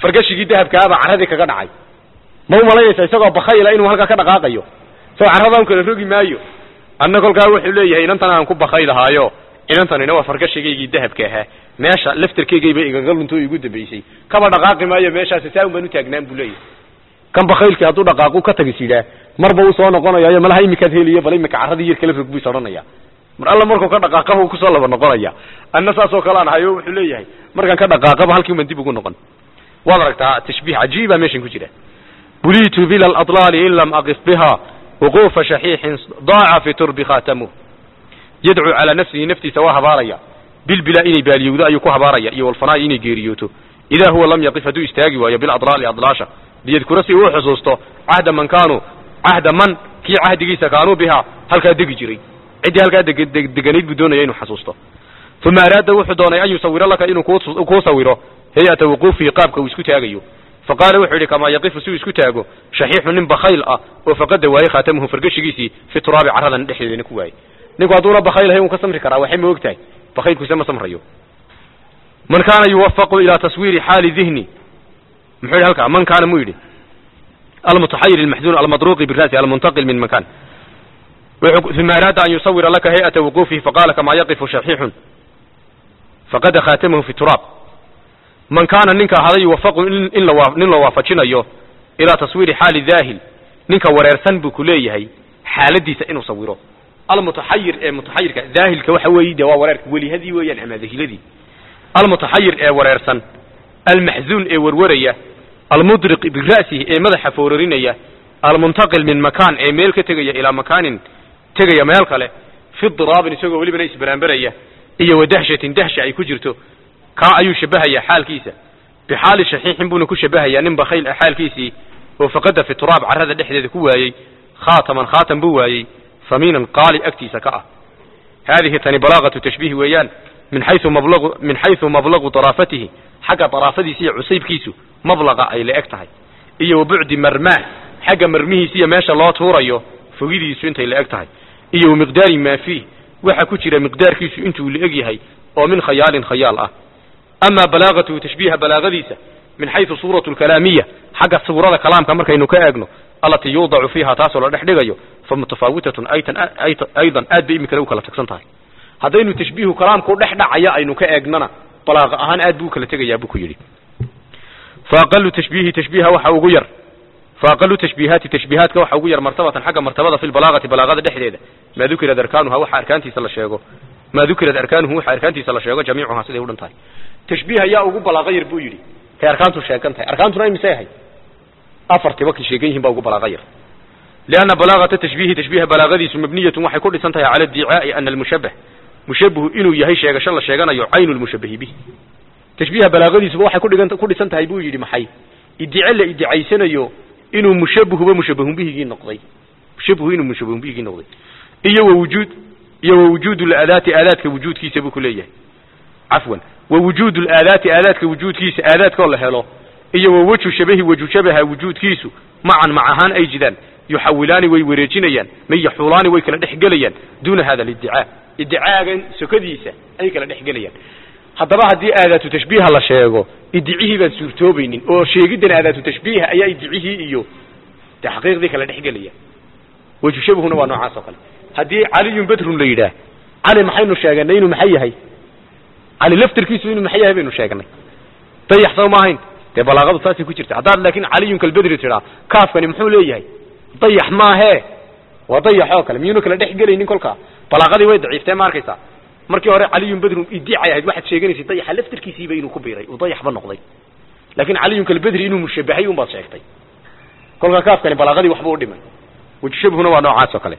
fargashigii dahabkaabaa carradii kaga dhacay ma umalaynaysa isagoo bakayla inuu halkaa ka dhaqaaqayo isagoo carradaan kala rogi maayo anna kolkaa wuxuu leeyahay inantan aan ku bakaylahaayo inantanina waa fargashigaygii dahabka ahaa meesha laftarkeygayba igaga lunto igu dambaysay kaba dhaqaaqi maayo meeshaasi saa un baan u taagnaan buu leeyahay kan bakaylkii hadduu dhaqaaqu ka tagis yidhaah marba uu soo noqonayayo malaha imikaad heliyo bal imika carradii yar kala rog buu is odhanaya mar alla markuu ka dhaqaaqaba uu kusoo laba noqonaya anna saasoo kale aan hayo wuxuu leeyahay markaan ka dhaqaaqaba halkii uman dib ugu noqon waad aragtaa tashbiih cajiiba meeshan ku jira buliitu bila aladlaali in lam aqif biha wuquufa shaxiixin daaca fi turbi khaatamuh yadcuu calaa nafsihi naftiisa waa habaaraya bilbilaa inay baaliyowdo ayuu ku habaaraya iyo walfanaa'i inay geeriyooto idaa huwa lam yaqif hadduu istaagi waayo biladlaali adlaasha liyadkura si uu xusuusto cahda man kaanuu cahda man kii cahdigiisa kaanuu bihaa halkaa degi jiray ciddii halkaa deganayd buu doonaya inuu xasuusto uma araada wuxuu doonay an yusawira laka inuu kuu sawiro hay-ata wuquufihi qaabka uu isku taagayo faqaala wuxuu yidhi kamaa yaqifu si uu isku taago shaxiixu nin bakhayl ah oo faqada waayey khaatamuhu fargashigiisii fi turaabi carradan dhexdeedana ku waayey ninku hadduuna bakhaylahay un ka samri karaa waxay ma og tahay bakhaylkuise ma samrayo man kaana yuwafaqu ilaa taswiiri xaali dihni muxuu yidhi halkaa man kaana muu yidhi almutaxayir almaxzuun almadruuqi bira'si almuntaqil min makan uma araada an yusawira laka hay-ata wuquufihi faqala kamaa yaqifu shaxiixun faqada khaatamahu fi turaab man kaana ninka ahaday yuwafaqu in la nin la waafajinayo ilaa taswiiri xaali daahil ninka wareersan buu ku leeyahay xaaladiisa inuu sawiro almutaxayir ee mutaxayirka daahilka waxa weeye de waa wareerka welihadii weeyaan ama dahiladii almutaxayir ee wareersan almaxzuun ee warwaraya almudriq bira'sihi ee madaxa foorarinaya almuntaqil min makaan ee meel ka tegaya ilaa makaanin tegaya meel kale fi diraabin isagoo welibana isbaraanbaraya iyo wa dahshatin dahsha ay ku jirto kaa ayuu shabahaya xaalkiisa bixaali shaxiixin buuna ku shabahayaa nin bakhayl ah xaalkiisii oo faqada fi turaab carrada dhexdeeda ku waayey khaataman khaatam buu waayey famiinan qaali agtiisa ka ah haadihi tani balaaqatu tashbiih weeyaan min xayu mablau min xaysu mablaqu daraafatihi xagga daraafadiisa iyo cusaybkiisu mablaqa ay la eg tahay iyo wa bucdi marmaah xagga marmihiisa iyo meesha loo tuurayo fogidiisu intay la eg tahay iyo wa miqdaari maa fiih waxa ku jira miqdaarkiisu intuu la eg yahay oo min khayaalin khayaal ah ama balaagatuhu tashbiiha balaagadiisa min xaysu suuratu lkalaamiya xagga suurada kalaamka markaynu ka eegno allatii yuudacu fiiha taasoo la dhex dhigayo fa mutafaawitatun aydan aad bay imikale u kala tagsan tahay haddaynu tashbiihu kalaamkau dhex dhacaya aynu ka eegnana balaaqa ahaan aad buu ukala tegayaa buu ku yidhi fa aqalu tashbiihi tashbiiha waxa ugu yar fa aqalu tashbiihaati tashbiihaadka waxa ugu yar martabatan xagga martabada fi lbalaagati balaagada dhexdeeda maa dukirad arkaanuha waxa arkaantiisa la sheego maa dukirad arkaanuhu waxa arkaantiisa la sheego jamiicuhaa siday u dhan tahay tashbiih ayaa ugu balaaqa yar buu yidhi kay arkaantu sheegan tahay arkaantuna imisay ahay afartiba kay sheegan yihin baa ugu balaaqa yar lianna balaagata tashbiihi tashbiiha balaagadiisu mabniyatun waxay ku dhisan tahay cala addicaai ana almushabbah mushabihu inuu yahay sheegasho la sheeganayo caynu lmushabahi bihi tashbiiha balaagadiisuba waxay kudhigan ku dhisan tahay buu yidhi maxay idice la idicaysanayo inuu mushabihuba mushabahun bihigii noqday mushabihu inuu mushabahun bihigii noqday iyo wa wujuud iyo wa wujuudu laadaati aadaadka wujuudkiisa buu ku leeyahay cafwan wa wujuudu laadaati aadaadka wujuudkiisa aadaadkoo la helo iyo wa wejhu shabahi wejhu shabaha wujuudkiisu macan mac ahaan ay jidaan yuxawilaani way wareejinayaan may yaxuulaani way kala dhex gelayaan duuna hada lidicaa idicaagan sokadiisa ay kala dhex gelayaan haddaba haddii aadaatu tashbiiha la sheego idicihii baan suurtoobaynin oo sheegiddan aadaatu tashbiiha ayaa idicihii iyo de xaqiiqdii kala dhex gelaya wejhu shabahuna waa noocaas oo kale haddii caliyun badrun la yidhaah cali maxaynu sheeganay inuu maxay yahay cali laftirkiisu inuu maxay yahay baynu sheegnay dayax soo ma ahayn dee balaaqadu saasay ku jirta haddaad laakiin caliyun kalbedri tidhaa kaafkani muxuu leeyahay dayax maahee waa dayax oo kale miyuuna kala dhex gelaynin kolkaa balaaqadii way daciiftee ma arkaysaa markii hore caliyun bedrun idicay ahayd waxaad sheeganaysay dayaxa laftirkiisiiba inuu ku biiray uu dayaxba noqday laakiin caliyun kalbedri inuu mushabahay un baad sheegtay kolkaa kaafkani balaaqadii waxba u dhimay wejshabhuna waa noocaas oo kale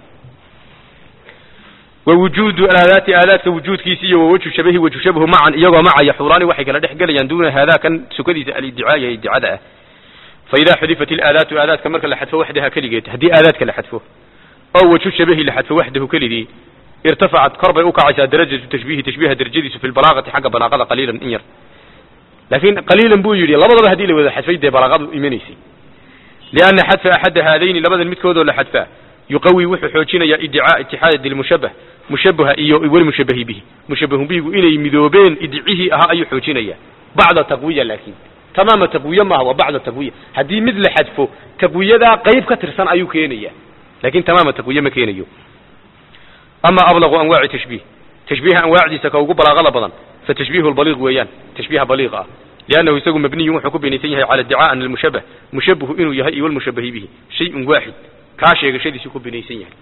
wa wujuudu aadaati aadaadka wujuudkiisa iyo wa wejhu shabahi wejhu shabhu macan iyagoo macaya xuulaani waxay kala dhex gelayaan duuna haadaa kan sukadiisa aliddicaaya iddicada ah fa idaa xudifat ilaadaatu aadaadka marka la xadfo waxdaha keligeed haddii aadaadka la xadfo oo wejhu shabahi la xadfo waxdahu keligii irtafacat kor bay u kacaysaa darajatu tashbiihi tashbiiha darajadiisu fi lbalaaqati xagga balaaqada qaliilan in yar laakiin qaliilan buu yidhi labadaba haddii la wada xadfay dee balaaqadu imanaysay lianna xadfa axadda haadayni labadan midkoodoo la xadfaa yuqawi wuxuu xoojinayaa idicaa itixaadi lmushabah mushabaha iyo walmushabahi bihi mushabahun bihigu inay midoobeen idicihii ahaa ayuu xoojinayaa bacda taqwiya laakiin tamaama taqwiye maaha waa bacda taqwiya haddii mid la xadfo taqwiyadaa qayb ka tirsan ayuu keenaya lakin tamaama taqwiye ma keenayo ama ablaqu anwaaci tashbiih tashbiiha anwaacdiisa ka ugu balaaqada badan fatashbiihu lbaliiq weeyaan tashbiiha baliiqa ah liannahu isagu mabniyun wuxuu ku binaysan yahay cala iddicaء an almushabah mushabahu inuu yahay iyo walmushabahi bihi shayun waaxid kaa sheegashadiisuu ku binaysan yahay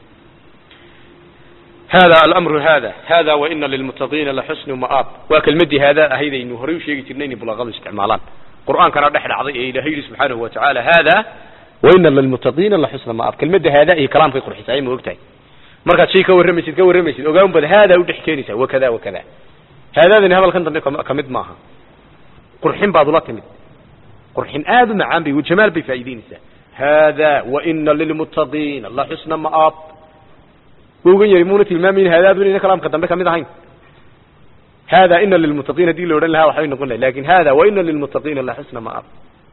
hada alamru hada hada waina lilmuttaqiina laxusnu ma'aab waa kelmadii haadaa ahaydaynu horay u sheegi jirnay inay bulaaqadu isticmaalaan qur'aankana dhex dhacday ee ilahay yidhi subxaanahu wa tacaala hada waina lilmuttaqiina laxusna ma'aab kelmadda haadaa iyo kalaamkay qurxisay ma ogtahay markaad shay ka warramaysid ka warramaysid ogaan bad haadaa u dhex keenaysaa wakada wakada haadaadani hadalkan dambe ka mid maaha qurxin baad ula timid qurxin aad u macaan bay jamaal bay faa'iideynaysaa hada waina lilmuttaqiina laxusna ma'aab waugan yari muuna tilmaamayn haadaadu inayna kalaamka dambe kamid ahayn hada ina lilmuttaqiin hadii la odhan lahaa waxbay noqon lahay lakin hada waina lilmuttaqiina laxusna ma'aab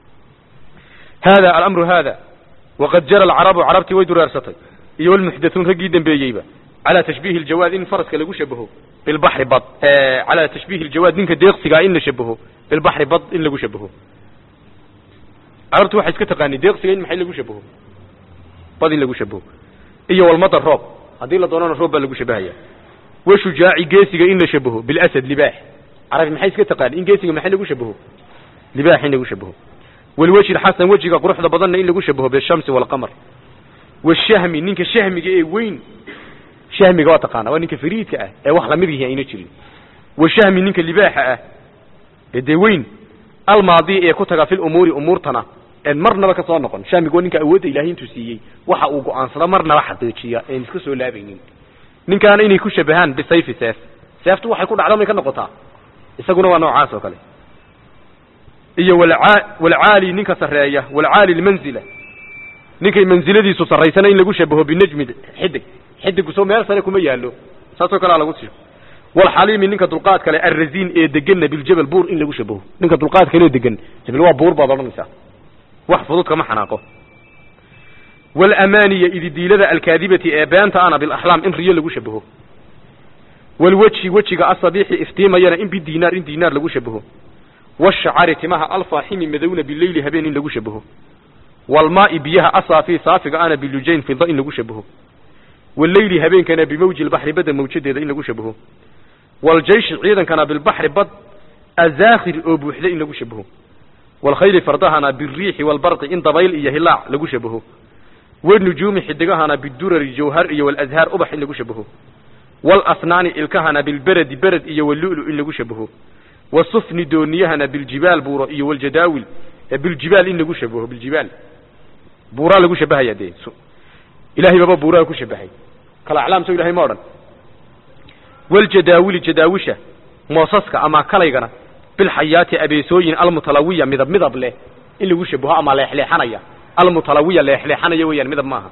hada alamru hada waqad jara alcarabu carabtii way duraarsatay iyo walmuxdathuun raggii dambeeyeyba calaa tashbiihi ljawaad in faraska lagu shabaho bilbaxri bad calaa tashbiihi ljawaad ninka deeqsigaa in la shabaho bilbaxri bad in lagu shabaho carabtu waxay iska taqaani deeqsiga in maxay lagu shabaho bad in lagu shabaho iyo walmadar roob haddii la doonana roob baa lagu shabahaya washujaaci geesiga in la shabaho bilasad libaax carabi maxay iska taqaani in geesiga maxay lagu shabaho libaax in lagu shabaho walwejhi xasan wejiga quruxda badanna in lagu shabaho bishamsi walqamar washahmi ninka shahmiga ee weyn shahmiga waa taqaana waa ninka fariidka ah ee wax lamid yihi ayna jirin washahmi ninka libaaxa ah ee dee weyn almaadi ee ku taga fi lumuuri umuurtana en marnaba ka soo noqon shahmiga waa ninka awoodda ilahay intuu siiyey waxa uu go-aansado marnaba xaqiijiya een iska soo laabaynin ninkaana inay ku shabahaan bisayfi seef seeftu waxay ku dhacdo may ka noqotaa isaguna waa noocaas oo kale iyo walcaali ninka sarreeya walcaali lmanzila ninkay manziladiisu sarraysana in lagu shabaho binajmi xidig xidigu soo meel sare kuma yaalo saasoo kalea lagu sio walxaliimi ninka dulqaad kale arraziin ee deganna biljabal buur in lagu shabaho ninka dulqaad kale oo degan hebel waa buur baad odhanaysaa wax fudud kama xanaaqo walamaniya ididiilada alkaadibati ee beenta ana bilaxlaam in riyo lagu shabaho walwejhi wejiga asabiixi iftiimayana in bidiinaar in diinaar lagu shabaho washacari timaha alfaaximi madowna bileyli habeen in lagu shabaho walmaai biyaha asaafi saafiga ana bilujayn fida in lagu shabaho waleyli habeenkana bimawji lbaxri badda mawjadeeda in lagu shabaho waljayshi ciidankana bilbaxri bad azaakhir oo buuxda in lagu shabaho walkhayli fardahana biriixi walbarqi in dabayl iyo hilaac lagu shabaho wanujuumi xidigahana bidurari jawhar iyo walazhaar ubax in lagu shabaho walasnaani ilkahana bilberedi bered iyo walulu in lagu shabaho wasufni dooniyahana biljibaal buuro iyo waljadaawil biljibaal in lagu shabaho biljibaal buuraa lagu shabahaya dee ilahay baba buuraa ku shabahay kala aclaam so ilahay ma odhan waljadaawili jadaawisha moosaska ama kalaygana bilxayaati abeesooyin almutalawiya midab midab leh in lagu shabaho ama leexleexanaya almutalawiya leexleexanaya weeyaan midab maaha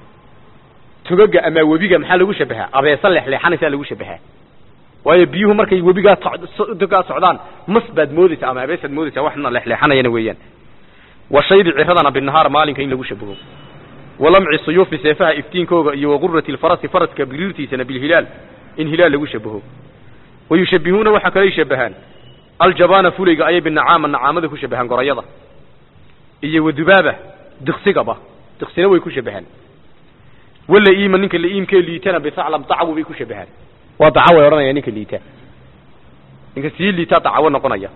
togaga ama webiga maxaa lagu shabahaa abeesa leexleexanaysaa lagu shabahaa waayo biyuhu markay webigaa togaa socdaan mas baad moodaysaa ama abeesaad moodaysaa waxna leexleexanayana weeyaan wa shaybi ciradana binahaar maalinka in lagu shabaho walamci suyuufi seefaha iftiinkooga iyo waqurati lfarasi faraska biriirtiisana bilhilaal in hilaal lagu shabaho wayushabihuuna waxaa kalay shabahaan aljabaana fulayga ayay binacaama nacaamada ku shabahaan gorayada iyo wadubaaba diksigaba diksina way ku shabahaan walaiima ninka laiimkee liitana bisaclam dacwo bay ku shabahaan waa dacawo odhanaya ninka liita ninka sii liitaa dacawo noqonaya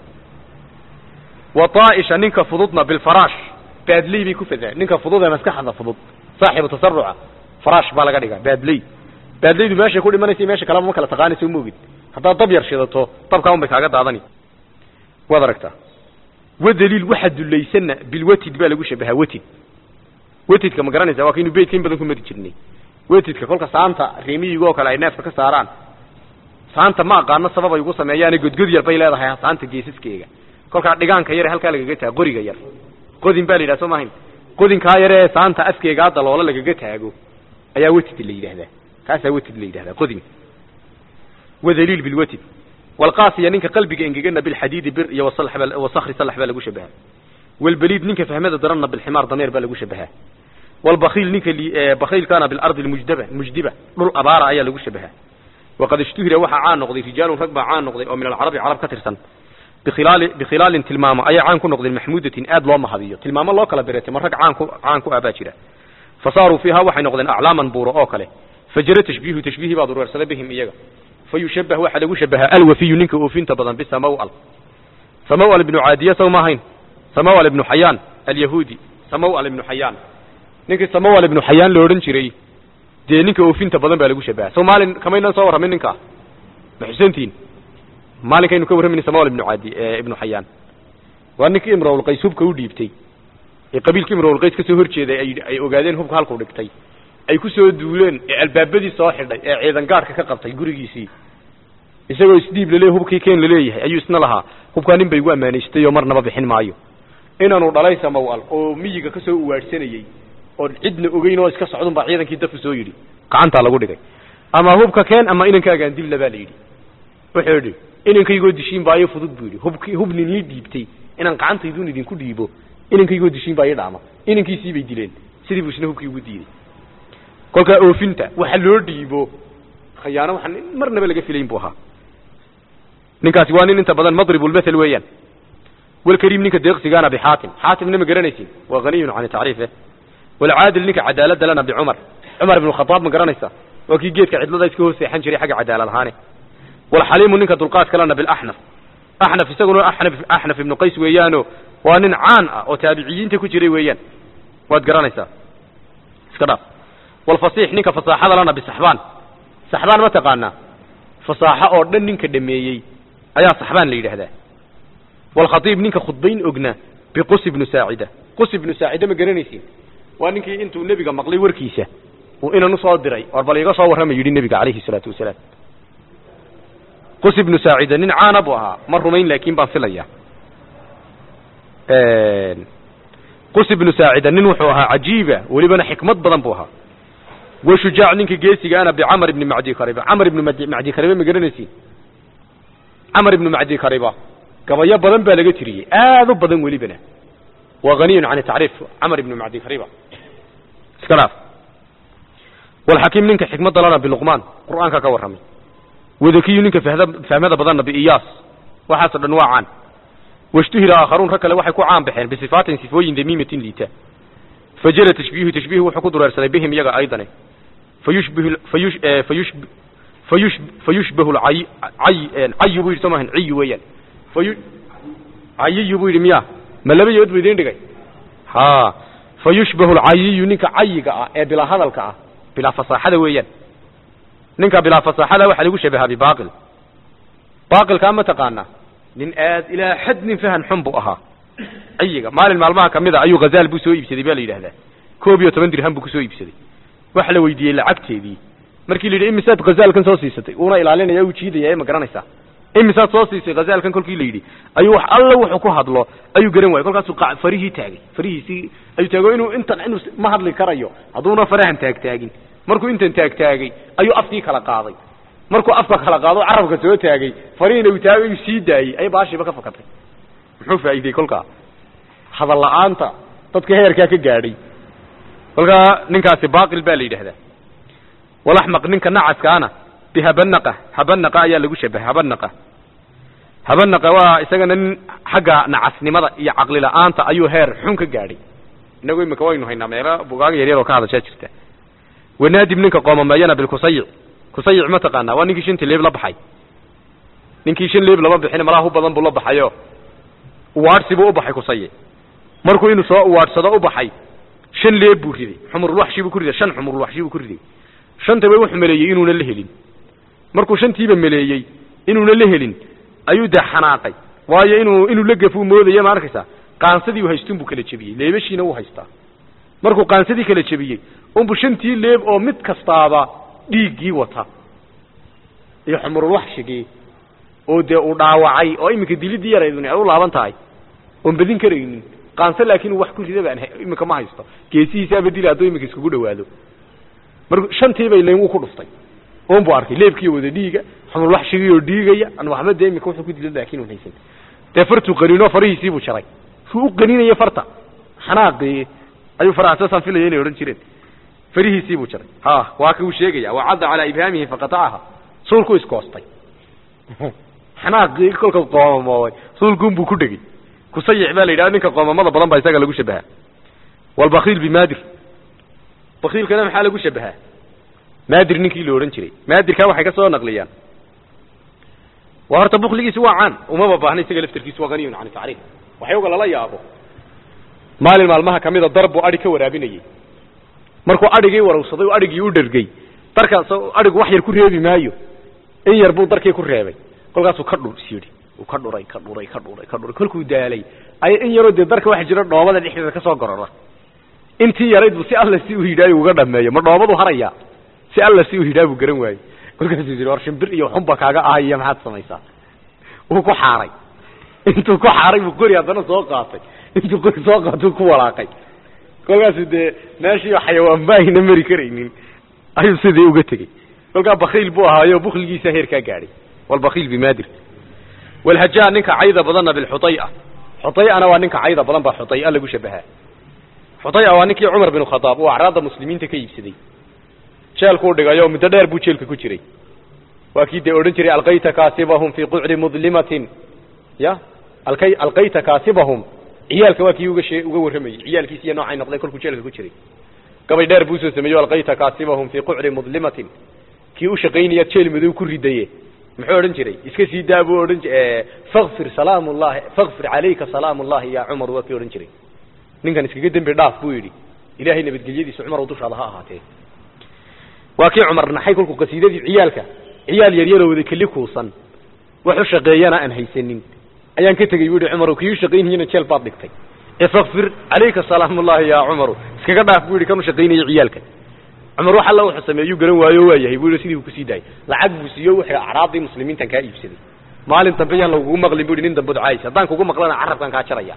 wa daaisha ninka fududna bilfaraash baadley bay ku fadaan ninka fudud ee maskaxda fudud saaxibu tasaruca faraash baa laga dhigaa baadley baadleydu meeshay ku dhimanaysa meesha kaleba ma kala taqaanaysa moogid haddaad dab yar shidato dabkaa un bay kaaga daadani waad aragtaa wadaliil waxa dulaysanna bilwatid baa lagu shabahaa watid watidka ma garanaysa waa kaynu beydka in badan ku mari jirnay watidka kolka saanta reemiyiga oo kale ay neefka ka saaraan saanta ma aqaano sabab ay ugu sameeyaane godgod yar bay leedahay saanta geesaskeega kolkaa dhigaanka yare halkaa lagaga taago qoriga yar qodin baa la yidhaha soo maahayn qodinkaa yare ee saanta afkeegaa daloola lagaga taago ayaa watid la yidhahdaa kaasaa watid la yidhahdaa qodin wadaliil bilwatid walqaasiya ninka qalbiga engegana bilxadiidi bir iyo wasakri salax baa lagu shabahaa walbeliid ninka fahmada daranna bilximaar dameer baa lagu shabahaa walbakiil ninka bakiilkaana bilardi mujdaba mujdiba dhul abaara ayaa lagu shabahaa waqad ishtuhira waxaa caan noqday rijaalun rag baa caan noqday oo min alcarabi carab ka tirsan bikhilaali bikhilaalin tilmaamo ayay caan ku noqdeen maxmuudatin aad loo mahadiyo tilmaamo loo kala beretay ma rag caan ku caan ku ah baa jira fa saaruu fiiha waxay noqdeen aclaaman buuro oo kale fajara tashbiihu tashbiihii baa dureersaday bihim iyaga fa yushabbah waxaa lagu shabahaa alwafiyu ninka oofinta badan bisamawal samawal ibnu caadiya sow ma ahayn samawal ibnu xayaan alyahuudi samawal ibnu xayaan ninkii samawal ibnu xayaan la odhan jiray dee ninka oofinta badan baa lagu shabaha so maalin kamaynan soo warramin ninkaa ma xusantiin maalinkaynu ka warramayna samawal ibnu caadi ibnu xayaan waa ninkii imrawlqays hubka u dhiibtay ee qabiilkii imrawlqays ka soo horjeeday ay ay ogaadeen hubka halkuu dhigtay ay ku soo duuleen ee albaabadii soo xidhay ee ciidan gaadhka ka qabtay gurigiisii isagoo isdhiib lale hubkii keen laleeyahay ayuu isna lahaa hubkaa nin bay igu ammaanaystay oo marnaba bixin maayo inaanu dhalay samawal oo miyiga ka soo uwaadhsanayey oon cidna ogeyn oo iska socdun baa ciidankii dafu soo yidhi gacantaa lagu dhigay ama hubka keen ama inankaagaan dibla baa la yidhi wuxuu yidhi inankaygoo dishiin baa ii fudud buu yidhi hubki hub nin ii dhiibtay inaan gacantaydun idinku dhiibo inankaygoo dishiin baa ii dhaama inankiisii bay dileen sidii buu isna hubkii ugu diiday kolkaa oofinta waxa loo dhiibo khayaano waxaan marnaba laga filayn buu ahaa ninkaasi waa nin inta badan madribulmathal weeyaan walkariim ninka deeqsigaana bixaatim xaatimna ma garanaysin waa haniyun can tacriife walcaadil ninka cadaalada lana bicumar cumar ibnu khadaab ma garanaysa waa kii geedka cidlada iska hoos seexan jiray xagga cadaalad ahaane walxaliimu ninka dulqaadka lana bilaxnaf axnaf isaguna axnaf axnaf ibnu qays weeyaano waa nin caan ah oo taabiciyiinta ku jiray weeyaan waad garanaysaa iska dhaaf walfasiix ninka fasaaxada lana bisaxbaan saxbaan ma taqaanaa fasaaxo oo dhan ninka dhameeyey ayaa saxbaan la yidhaahdaa walkhatiib ninka khudbayn ogna biqus ibnu saacida qus ibnu saacida ma garanaysin waa ninkii intuu nebiga maqlay warkiisa uu inan usoo diray or bal iga soo warrama yidhi nebiga calayhi salaatu wasalaam qus ibnu saacida nin caana buu ahaa ma rumayn laakiin baan filaya qus ibnu saacida nin wuxuu ahaa cajiiba welibana xikmad badan buu ahaa wa shujaac ninka geesigaana bicamar ibni macdi kariba camar ibnu mad macdi kariba ma garanaysin camar ibnu macdi kariba gabayo badan baa laga tiriyey aad u badan welibana waa haniyun can tacriif camar ibnu macdi kariba iska dhaaf walxakiim ninka xikmadda lana biluqmaan qur'aanka ka warramay wadakiyu ninka fahda fahmada badanna biiyaas waxaasoo dhan waa caan washtuhira aakharuun rag kale waxay ku caan baxeen bisifaatin sifooyin damiimatin liita fajara tashbiihu tashbiihu wuxuu ku dureersaday bihim iyaga aydane fayushbihu fayush fayush fayush fayushbahu lcay cay cayu buu yidhi soo maahan ciyu weeyaan fayu cayiyu buu yidhi miya ma laba yood bu idiin dhigay ha fayushbahu lcayiyu ninka cayiga ah ee bilaa hadalka ah bilaa fasaaxada weeyaan ninka bilaa fasaaxada waxaa lagu shabahaa bibaaqil baaqilkaa ma taqaanaa nin aad ilaa xad nin fahan xun buu ahaa cayiga maalin maalmaha kamid a ayuu ghazaal buu soo iibsaday baa la yidhahdaa koob iyo toban dirham buu kusoo iibsaday waxa la weydiiyey lacagteedii markii la yidhi imisaad khazaalkan soo siisatay uuna ilaalinaya u jiidaya ma garanaysaa imisaad soo siisay khazaalkan kolkii la yidhi ayuu wax alla wuxuu ku hadlo ayuu garan waayey kolkaasuu qa farihii taagay farihiisii ayuu taago inuu intan inuu ma hadli karayo hadduuna farahan taagtaagin markuu intan taagtaagay ayuu afkii kala qaaday markuu afka kala qaado carabka soo taagay farihiina uu taagay uu sii daayey ay baashiiba ka fakatay muxuu faa'iidey kolkaa hadal la'aanta dadka heerkaa ka gaadhay kolkaa ninkaasi baaqil baa la yidhahdaa walaxmaq ninka nacaskaana bihabanaqa habanaqa ayaa lagu shabahay habanaqa habanaqa waa isagana nin xagga nacasnimada iyo caqli la'aanta ayuu heer xun ka gaadhay inagu imika waynu haynaa meelo bugaaga yaryar oo ka hadashaa jirta wanaadib ninka qoomameeyana bilkusayic kusayic ma taqaanaa waa ninkii shantii leeb la baxay ninkii shan leeb lama bixin malaha u badan buu la baxayo uwaadhsi buu u baxay kusayic markuu inuu soo uwaadhsado u baxay shan leeb buu riday xumurulwaxshi buu ku riday shan xumurulwaxshi buu ku riday shantaba wuxuu meleeyey inuuna la helin markuu shantiiba meleeyey inuuna la helin ayuu dee xanaaqay waayo inuu inuu la gafuu moodaya ma arkaysaa qaansadii u haystun buu kala jebiyey leebashiina wuu haystaa markuu qaansadii kala jebiyey unbu shantii leeb oo mid kastaaba dhiiggii wata iyo xumurulwaxshigii oo dee uu dhaawacay oo iminka dilidii yaraydun ay u laaban tahay oon badin karaynin qaanse laakiin uu wax ku rida baan iminka ma haysto geesihiisaaba dila hadduu iminka iskugu dhawaado marka shantiiba ilayn wuu ku dhuftay oon buu arkay leebkiiyo wada dhiiga xumulwaxshigii oo dhiigaya an waxba dee iminka wuxuu ku dila laakiin un haysan dee fartuu qaniinoo farihiisii buu jaray suu u qaninaya farta xanaaqii ayuu faraha saasaan filaya inay odhan jireen farihiisii buu jaray ha waa ka uu sheegaya wacadda calaa ibhaamihi faqatacaha suulku iskoostay xanaaqii kolka qoomamoobay rasuulkuun buu ku dhegey kusayic baa la yidhaha ninka qoomamada badan baa isaga lagu shabahaa walbakiil bimaadir bakiilkana maxaa lagu shabahaa maadir ninkii la odhan jiray maadirkaa waxay ka soo naqliyaan waa horta bukligiisi waa caan umaba baahna isaga laftarkiisu waa haniyun can tacriif waxyowga lala yaabo maalin maalmaha kamida dar buu adhi ka waraabinayey markuu adhigii warowsaday oo adhigii u dhergey darkaas adhigu wax yar ku reebi maayo in yar buu darkii ku reebay kolkaasuu ka dhur is yidhi uu ka dhuray ka dhuray ka dhuray ka dhuray kolkuu daalay ay in yaroo dee darka waxa jira dhoobada dhexdeeda kasoo gorora intii yarayd buu si alla si u yidhaayo uga dhameeyo ma dhoobadu harayaa si alla si u yidhaa buu garan waayey kolkaasuu yidhi war shimbir iyo xunba kaaga ahaya maxaad samaysaa wuu ku xaaray intuu ku xaaray buu qori haddana soo qaatay intuu qori soo qaatuu ku walaaqay kolkaasuu dee meeshii xayawaan ba ayna mari karaynin ayuu sidii uga tegey kolkaa bakiil buu ahaayo bukligiisa heerkaa gaadhay walbakiil bimaadir walhajaa ninka cayda badanna bilxutaya xutayana waa ninka cayda badan baa xutaya lagu shabahaa xutaya waa ninkii cumar bin khadaab uu acraadda muslimiinta ka iibsaday jeelkuu dhigayo muddo dheer buu jeelka ku jiray waa kii dee odhan jiray alqayta kaasibahum fii qucri mudlimatin ya alkay alqayta kaasibahum ciyaalka waa kii uga shee uga warramayey ciyaalkiis iyo noocay noqday kolkuu jeelka ku jiray gabay dheer buu soo sameeyo alqayta kaasibahum fii qucri mudlimatin kii u shaqaynaya jeel madow ku ridaye muxuu odhan jiray iska sii daa buu odhan fakfir salaam llahi fakfir calayka salaam ullahi ya cumar waa kii odhan jiray ninkan iskaga dembi dhaaf buu yidhi ilahay nabadgelyadiisa cumar oo dushaada ha ahaatee waa kii cumar naxay kolkuu qasiidadii ciyaalka ciyaal yaryaroo wada keli kuusan wax u shaqeeyana aan haysanin ayaan ka tegey bu yihi cumar kii u shaqaynayana jeel baad dhigtay ee fakfir calayka salaam ullahi ya cumaru iskaga dhaaf buu yidhi kan u shaqaynaya ciyaalka cumar wax alla wuxuu sameeyu garan waayo waa yahay buu yidhi sidii buu kusii daayay lacag buu siiyo wuxuu acraabdii muslimiintan kaa iibsaday maalin dambe yaan lagugu maqlin bu yidhi nin dambe caayis haddaan kugu maqlana carabkan kaa jaraya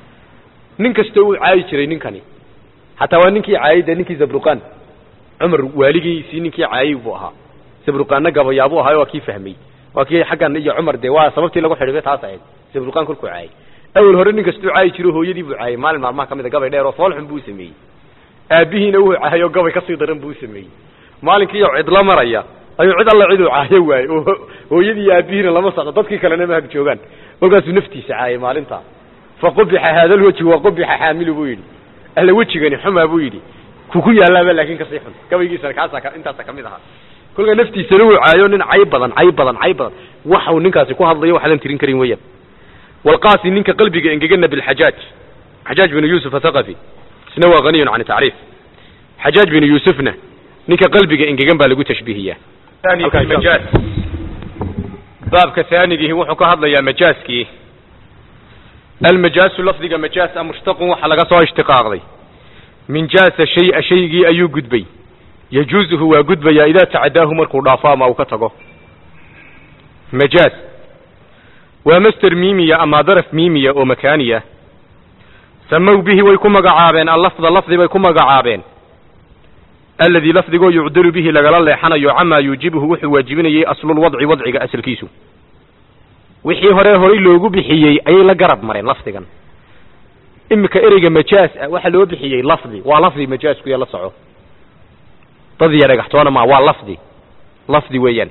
nin kasta uu caayi jiray ninkani hataa waa ninkii caayay dee ninkii zabruqan cumar waaligiisii ninkii caayay buu ahaa zabruqaanna gabayaabuu ahaa waa kii fahmay waa kii xaggan iyo cumar dee waa sababtii lagu xidhiibay taas ahayd zabruqaan kolkuu caayay awel hore nin kastuu caayi jiro hooyadii buu caayay maalin maalmaha ka mid a gabay dheer oo foolxun buu sameeyey aabihiina wuu caayay oo gabay kasii daran buu sameeyey maalinkii cidla maraya ayuu cid alla ciduu caayo waayey oo hooyadii iyo aabihiina lama socdo dadkii kalena ma hag joogaan kolkaasuu naftiisa caayay maalintaa faqubixa haada lwejhi waqubixa xaamilu buu yidhi alla wejigani xumaa buu yidhi kuku yaalaaba laakin kasii xun gabaygiisana kaasa intaasa kamid ahaa kolkaa naftiisana wuu caayo nin cay badan cay badan cay badan waxau ninkaasi ku hadlayo waxaadan tirin karin weeyaan walqaasi ninka qalbiga engegana bilxajaaj xajaaj binu yuusuf athaqafi isna waa haniyun can tacriif xajaaj binu yuusufna ninka qalbiga engegan baa lagu tashbiihiyaa majaaz baabka haanigihi wuxuu ka hadlayaa majaaskii almajaasu lafdiga majaas a mushtaqun waxa laga soo ishtiqaaqday min jaasa shaya shaygii ayuu gudbay yajuuzuhu waa gudbayaa idaa tacadaahu markuu dhaafo ama uu ka tago majaaz waa master miimiya ama daraf miimiya oo makaaniya samow bihi way ku magacaabeen allafda lafdi bay ku magacaabeen alladii lafdigoo yucdalu bihi lagala leexanayo camaa yuujibuhu wuxuu waajibinayay aslulwadci wadciga asalkiisu wixii hore horay loogu bixiyey ayay la garab mareen lafdigan iminka ereyga majaas ah waxaa loo bixiyey lafdi waa lafdi majaaskuya la soco dad iyo dhagaxtoona maa waa lafdi lafdi weeyaan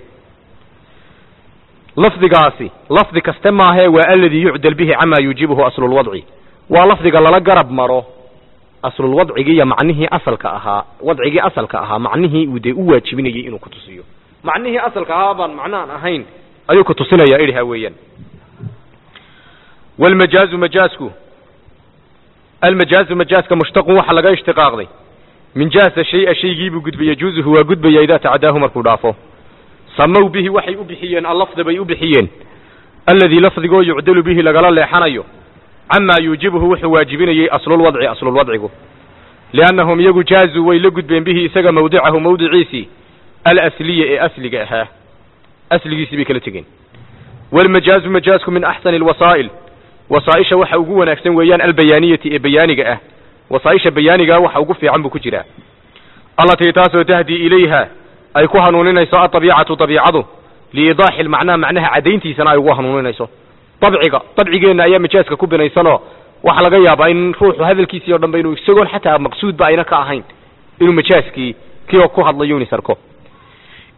lafdigaasi lafdi kaste maahee waa aladii yucdal bihi camaa yuujibuhu aslulwadci waa lafdiga lala garab maro aslulwadcigii iyo macnihii asalka ahaa wadcigii asalka ahaa macnihii uu dee u waajibinayay inuu ku tusiyo macnihii asalka ahaa baan macnaan ahayn ayuu ku tusinaya idha weeyaan walmajaazu majaasku almajaazu majaaska mushtaqun waxa laga ishtiqaaqday min jaasa shaya shaygiibuu gudbay yajuuzuhu waa gudbaya idaa tacadaahu markuu dhaafo samow bihi waxay u bixiyeen allafda bay u bixiyeen alladii lafdigoo yucdalu bihi lagala leexanayo camaa yuujibuhu wuxuu waajibinayey aslulwadci aslulwadcigu liannahum iyagu jaazuu way la gudbeen bihi isaga mawdicahu mawdiciisii alasliya ee asliga ahaa asligiisii bay kala tegeen walmajaazu majaasku min axsani alwasaa'il wasaaisha waxa ugu wanaagsan weeyaan albayaaniyati ee bayaaniga ah wasaaisha bayaanigaa waxa ugu fiican buu ku jiraa allatii taasoo tahdii ilayha ay ku hanuuninayso aطabiicatu طabiicadu liidaaxi almacnaa macnaha caddayntiisana ay ugu hanuuninayso dabciga dabcigeenna ayaa majaaska ku binaysanoo waxaa laga yaabaa in ruuxu hadalkiisii o dhan ba inuu isagoon xataa maqsuudba ayna ka ahayn inuu majaaskii kii ku hadlayo uni sarko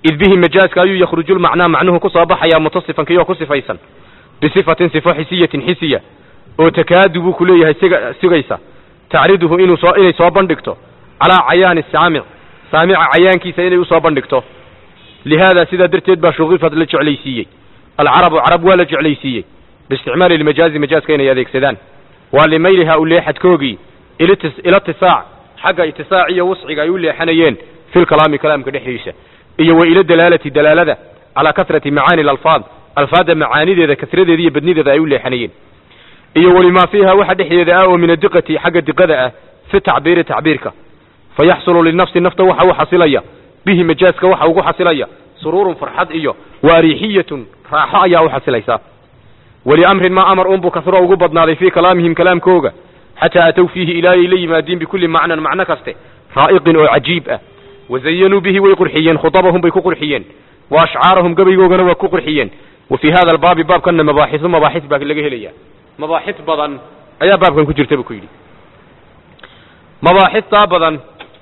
id bihi majaaska ayuu yakhruju lmacnaa macnuhu ku soo baxayaa mutasifan kiyoo ku sifaysan bisifatin sifo xisiyatin xisiya oo takaadu buu ku leeyahay siga sugaysa tacriduhu inuu soo inay soo bandhigto calaa cayaani saamic saamica cayaankiisa inay usoo bandhigto lihaada sidaa darteed baa shuqifad la jeclaysiiyey alcarabu carab waa la jeclaysiiyey biisticmaali lmajaazi majaaska inay adeegsadaan waa limayliha u leexadkoogii ila tisaac xagga itisaac iyo wusciga ay u leexanayeen fi lkalaami kalaamka dhexdiisa iyo wa ila dalaalati dalaalada calaa kasrati macaani alalfaad alfaadda macaanideeda kasradeeda iyo badnideeda ay u leexanayeen iyo walimaa fiiha waxa dhexdeeda ah oo min adiqati xagga diqada ah fi tacbiiri tacbiirka fayaxsulu linafsi nafta waxa u xasilaya bihi majaaska waxa ugu xasilaya suruurun farxad iyo waarixiyatun raaxo ayaa u xasilaysa waliamrin maa amar unbuu kasro ugu badnaaday fii kalaamihim kalaamkooga xataa atow fiihi ilaa ay la yimaadiin bikulli macnan macno kaste raa'iqin oo cajiib ah wazayanuu bihi way qurxiyeen khudabahum bay ku qurxiyeen wa ashcaarahum gabaygoogana waa ku qurxiyeen wa fii hada albaabi baabkanna mabaaxisu mabaaxis baa laga helaya mabaaxis badan ayaa baabkan ku jirta buu ku yidhi mabaaxistaa badan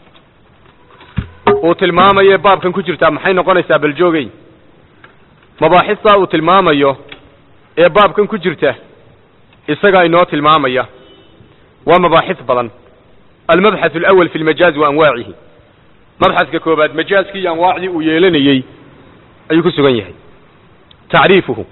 uu tilmaamayo baabkan ku jirtaa maxay noqonaysaa baljoogey mabaaxistaa uu tilmaamayo ee baabkan ku jirta isagaa inoo tilmaamaya waa mabaaxis badan almabxath alawal fi lmajaaz wa anwaacihi mabxaska koobaad majaaskii iyo anwaacdii uu yeelanayey ayuu ku sugan yahay tacriifuhu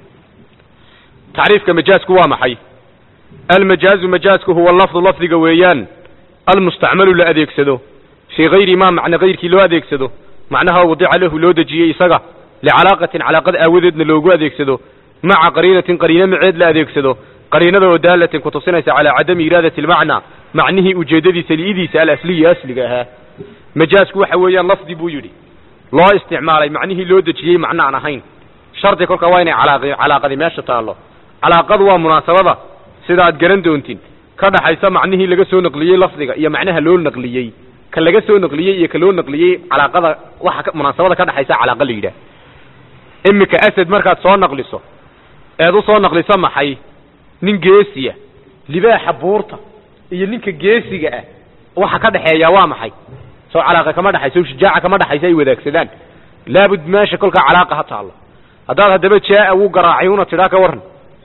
tacriifka majaazku waa maxay almajaazu majaazku huwa lafdu lafdiga weeyaan almustacmalu la adeegsado fii gayri ma macna gayrkii loo adeegsado macnaha wadica lahu loo dejiyey isaga licalaaqatin calaaqad aawadeedna loogu adeegsado maca qariinatin qariino maceed la adeegsado qariinada oo daalatin ku tusinaysa calaa cadami iraadati almacnaa macnihii ujeeddadiisa li'idiisa alasliyi asliga ahaa majaazku waxa weeyaan lafdi buu yidhi loo isticmaalay macnihii loo dejiyey macno aan ahayn shardi kolka waa inay calaaqi calaaqadi meesha taallo calaaqadu waa munaasabada sida aad garan doontin ka dhaxaysa macnihii laga soo naqliyey lafdiga iyo macnaha loo naqliyey ka laga soo naqliyey iyo ka loo naqliyey calaaqada waxa munaasabada ka dhaxaysa calaaqa la yidhaah iminka asad markaad soo naqliso eed u soo naqliso maxay nin geesiya libaaxa buurta iyo ninka geesiga ah waxa ka dhaxeeya waa maxay soo calaaqa kama dhaxayso shujaaca kama dhaxayso ay wadaagsadaan laabud meesha kolkaa calaaqa ha taallo haddaad haddaba jaa wuu garaacay una tidhaa ka warran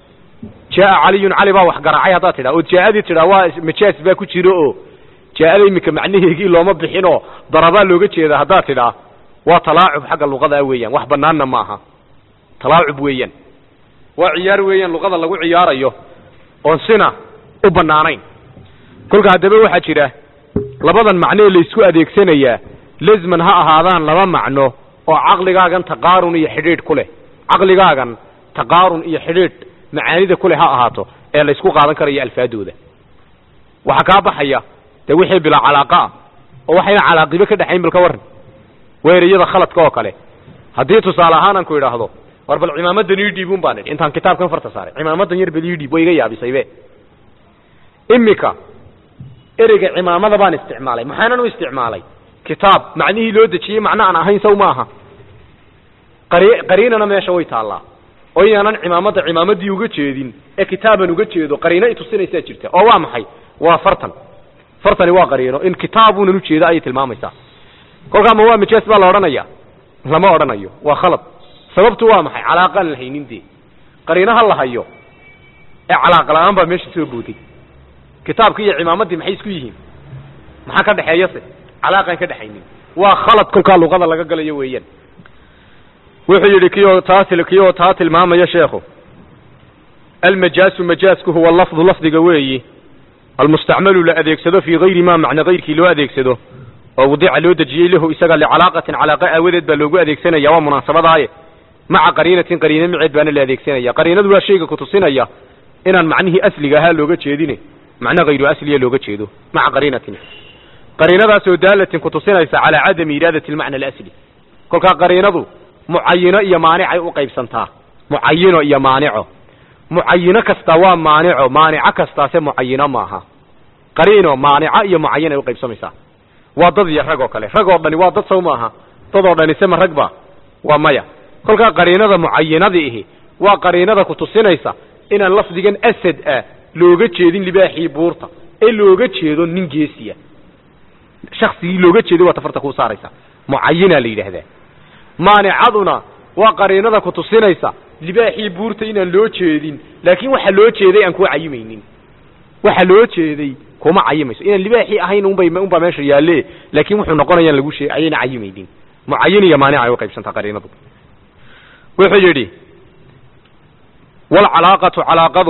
jaa caliyun cali baa wax garaacay haddaad tidhaa oo jaa-adii tidhaa waa majaas baa ku jiro oo jaa-ada iminka macnaheegii looma bixinoo darabaa looga jeeda haddaad tidhaa waa talaacub xagga luqada weeyaan wax banaanna ma aha talaacub weeyaan waa ciyaar weeyaan luqada lagu ciyaarayo oon sina u banaanayn kolka haddaba waxaa jira labadan macnee laysku adeegsanayaa lazman ha ahaadaan laba macno oo caqligaagan taqaarun iyo xidhiidh ku leh caqligaagan taqaarun iyo xidhiidh macaanida ku leh ha ahaato ee laysku qaadan karayo alfaadooda waxaa kaa baxaya dee wixii bilaa calaaqa ah oo waxayna calaaqibo ka dhexayn bal ka warran weeriyada khaladka oo kale haddii tusaale ahaan aan ku idhaahdo war bal cimaamadan ii dhiibun baan idhi intaan kitaabkan farta saaray cimaamadan yar bal ii dhiib way iga yaabisaybe imika ereyga cimaamada baan isticmaalay maxaanan u isticmaalay kitaab macnihii loo dejiyey macno aan ahayn saw ma aha qari qariinana meesha way taallaa oo inaanan cimaamada cimaamadii uga jeedin ee kitaaban uga jeedo qariino itusinaysaa jirta oo waa maxay waa fartan fartani waa qariino in kitaabunan ujeedo ayay tilmaamaysaa kolkaa ma waa majaas baa la odhanaya lama odhanayo waa khalad sababtu waa maxay calaaqaan la haynin dee qariinaha la hayo ee calaaqa la-aan baa meesha soo booday kitaabki iyo cimaamadii maxay isku yihiin maxaa ka dhexeeyase calaaqaan ka dhexaynin waa khalad kolkaa luqada laga galayo weeyaan wuxuu yidhi kiyo taa kiyoo taa tilmaamaya sheekhu almajaasu majaasku huwa lafdu lafdiga weeyi almustacmalu la adeegsado fii gayri ma macna gayrkii loo adeegsado oo wadica loo dejiyey lahu isaga licalaaqatin calaaqa aawadeed baa loogu adeegsanaya waa munaasabadaaye maca qariinatin qariino maceed baana la adeegsanaya qariinadu waa shayga kutusinaya inaan macnihii asliga ahaa looga jeedine macno hayru asliya looga jeedo maca qariinatin qariinadaasoo daalatin kutusinaysa calaa cadami iraadati almacna alasli kolkaa qariinadu mucayino iyo maanicay u qaybsantaa mucayino iyo maanico mucayino kasta waa maanico maanico kastaase mucayino maaha qariino maanica iyo mucayin ay uqaybsamaysaa waa dad iyo rag oo kale rag oo dhani waa dad saw maaha dad oo dhani sema ragba waa maya kolkaa qariinada mucayinadii ihi waa qariinada kutusinaysa inaan lafdigan asad ah looga jeedin libaaxii buurta ee looga jeedo nin geesiya shaksigii looga jeeday waa tafarta kuu saaraysa mucayina la yidhaahdaa maanicaduna waa qariinada ku tusinaysa libaaxii buurta inaan loo jeedin laakiin waxa loo jeeday aan kuwa cayimaynin waxa loo jeeday kuma cayimayso inaan libaaxii ahayn unbay unbaa meesha yaalle laakiin wuxuu noqonayaan lagu sheeg ayayna cayimaynin mucayin iyo maanica ay u qaybsantaa qariinadu wuxuu yidhi walcalaaqatu calaaqadu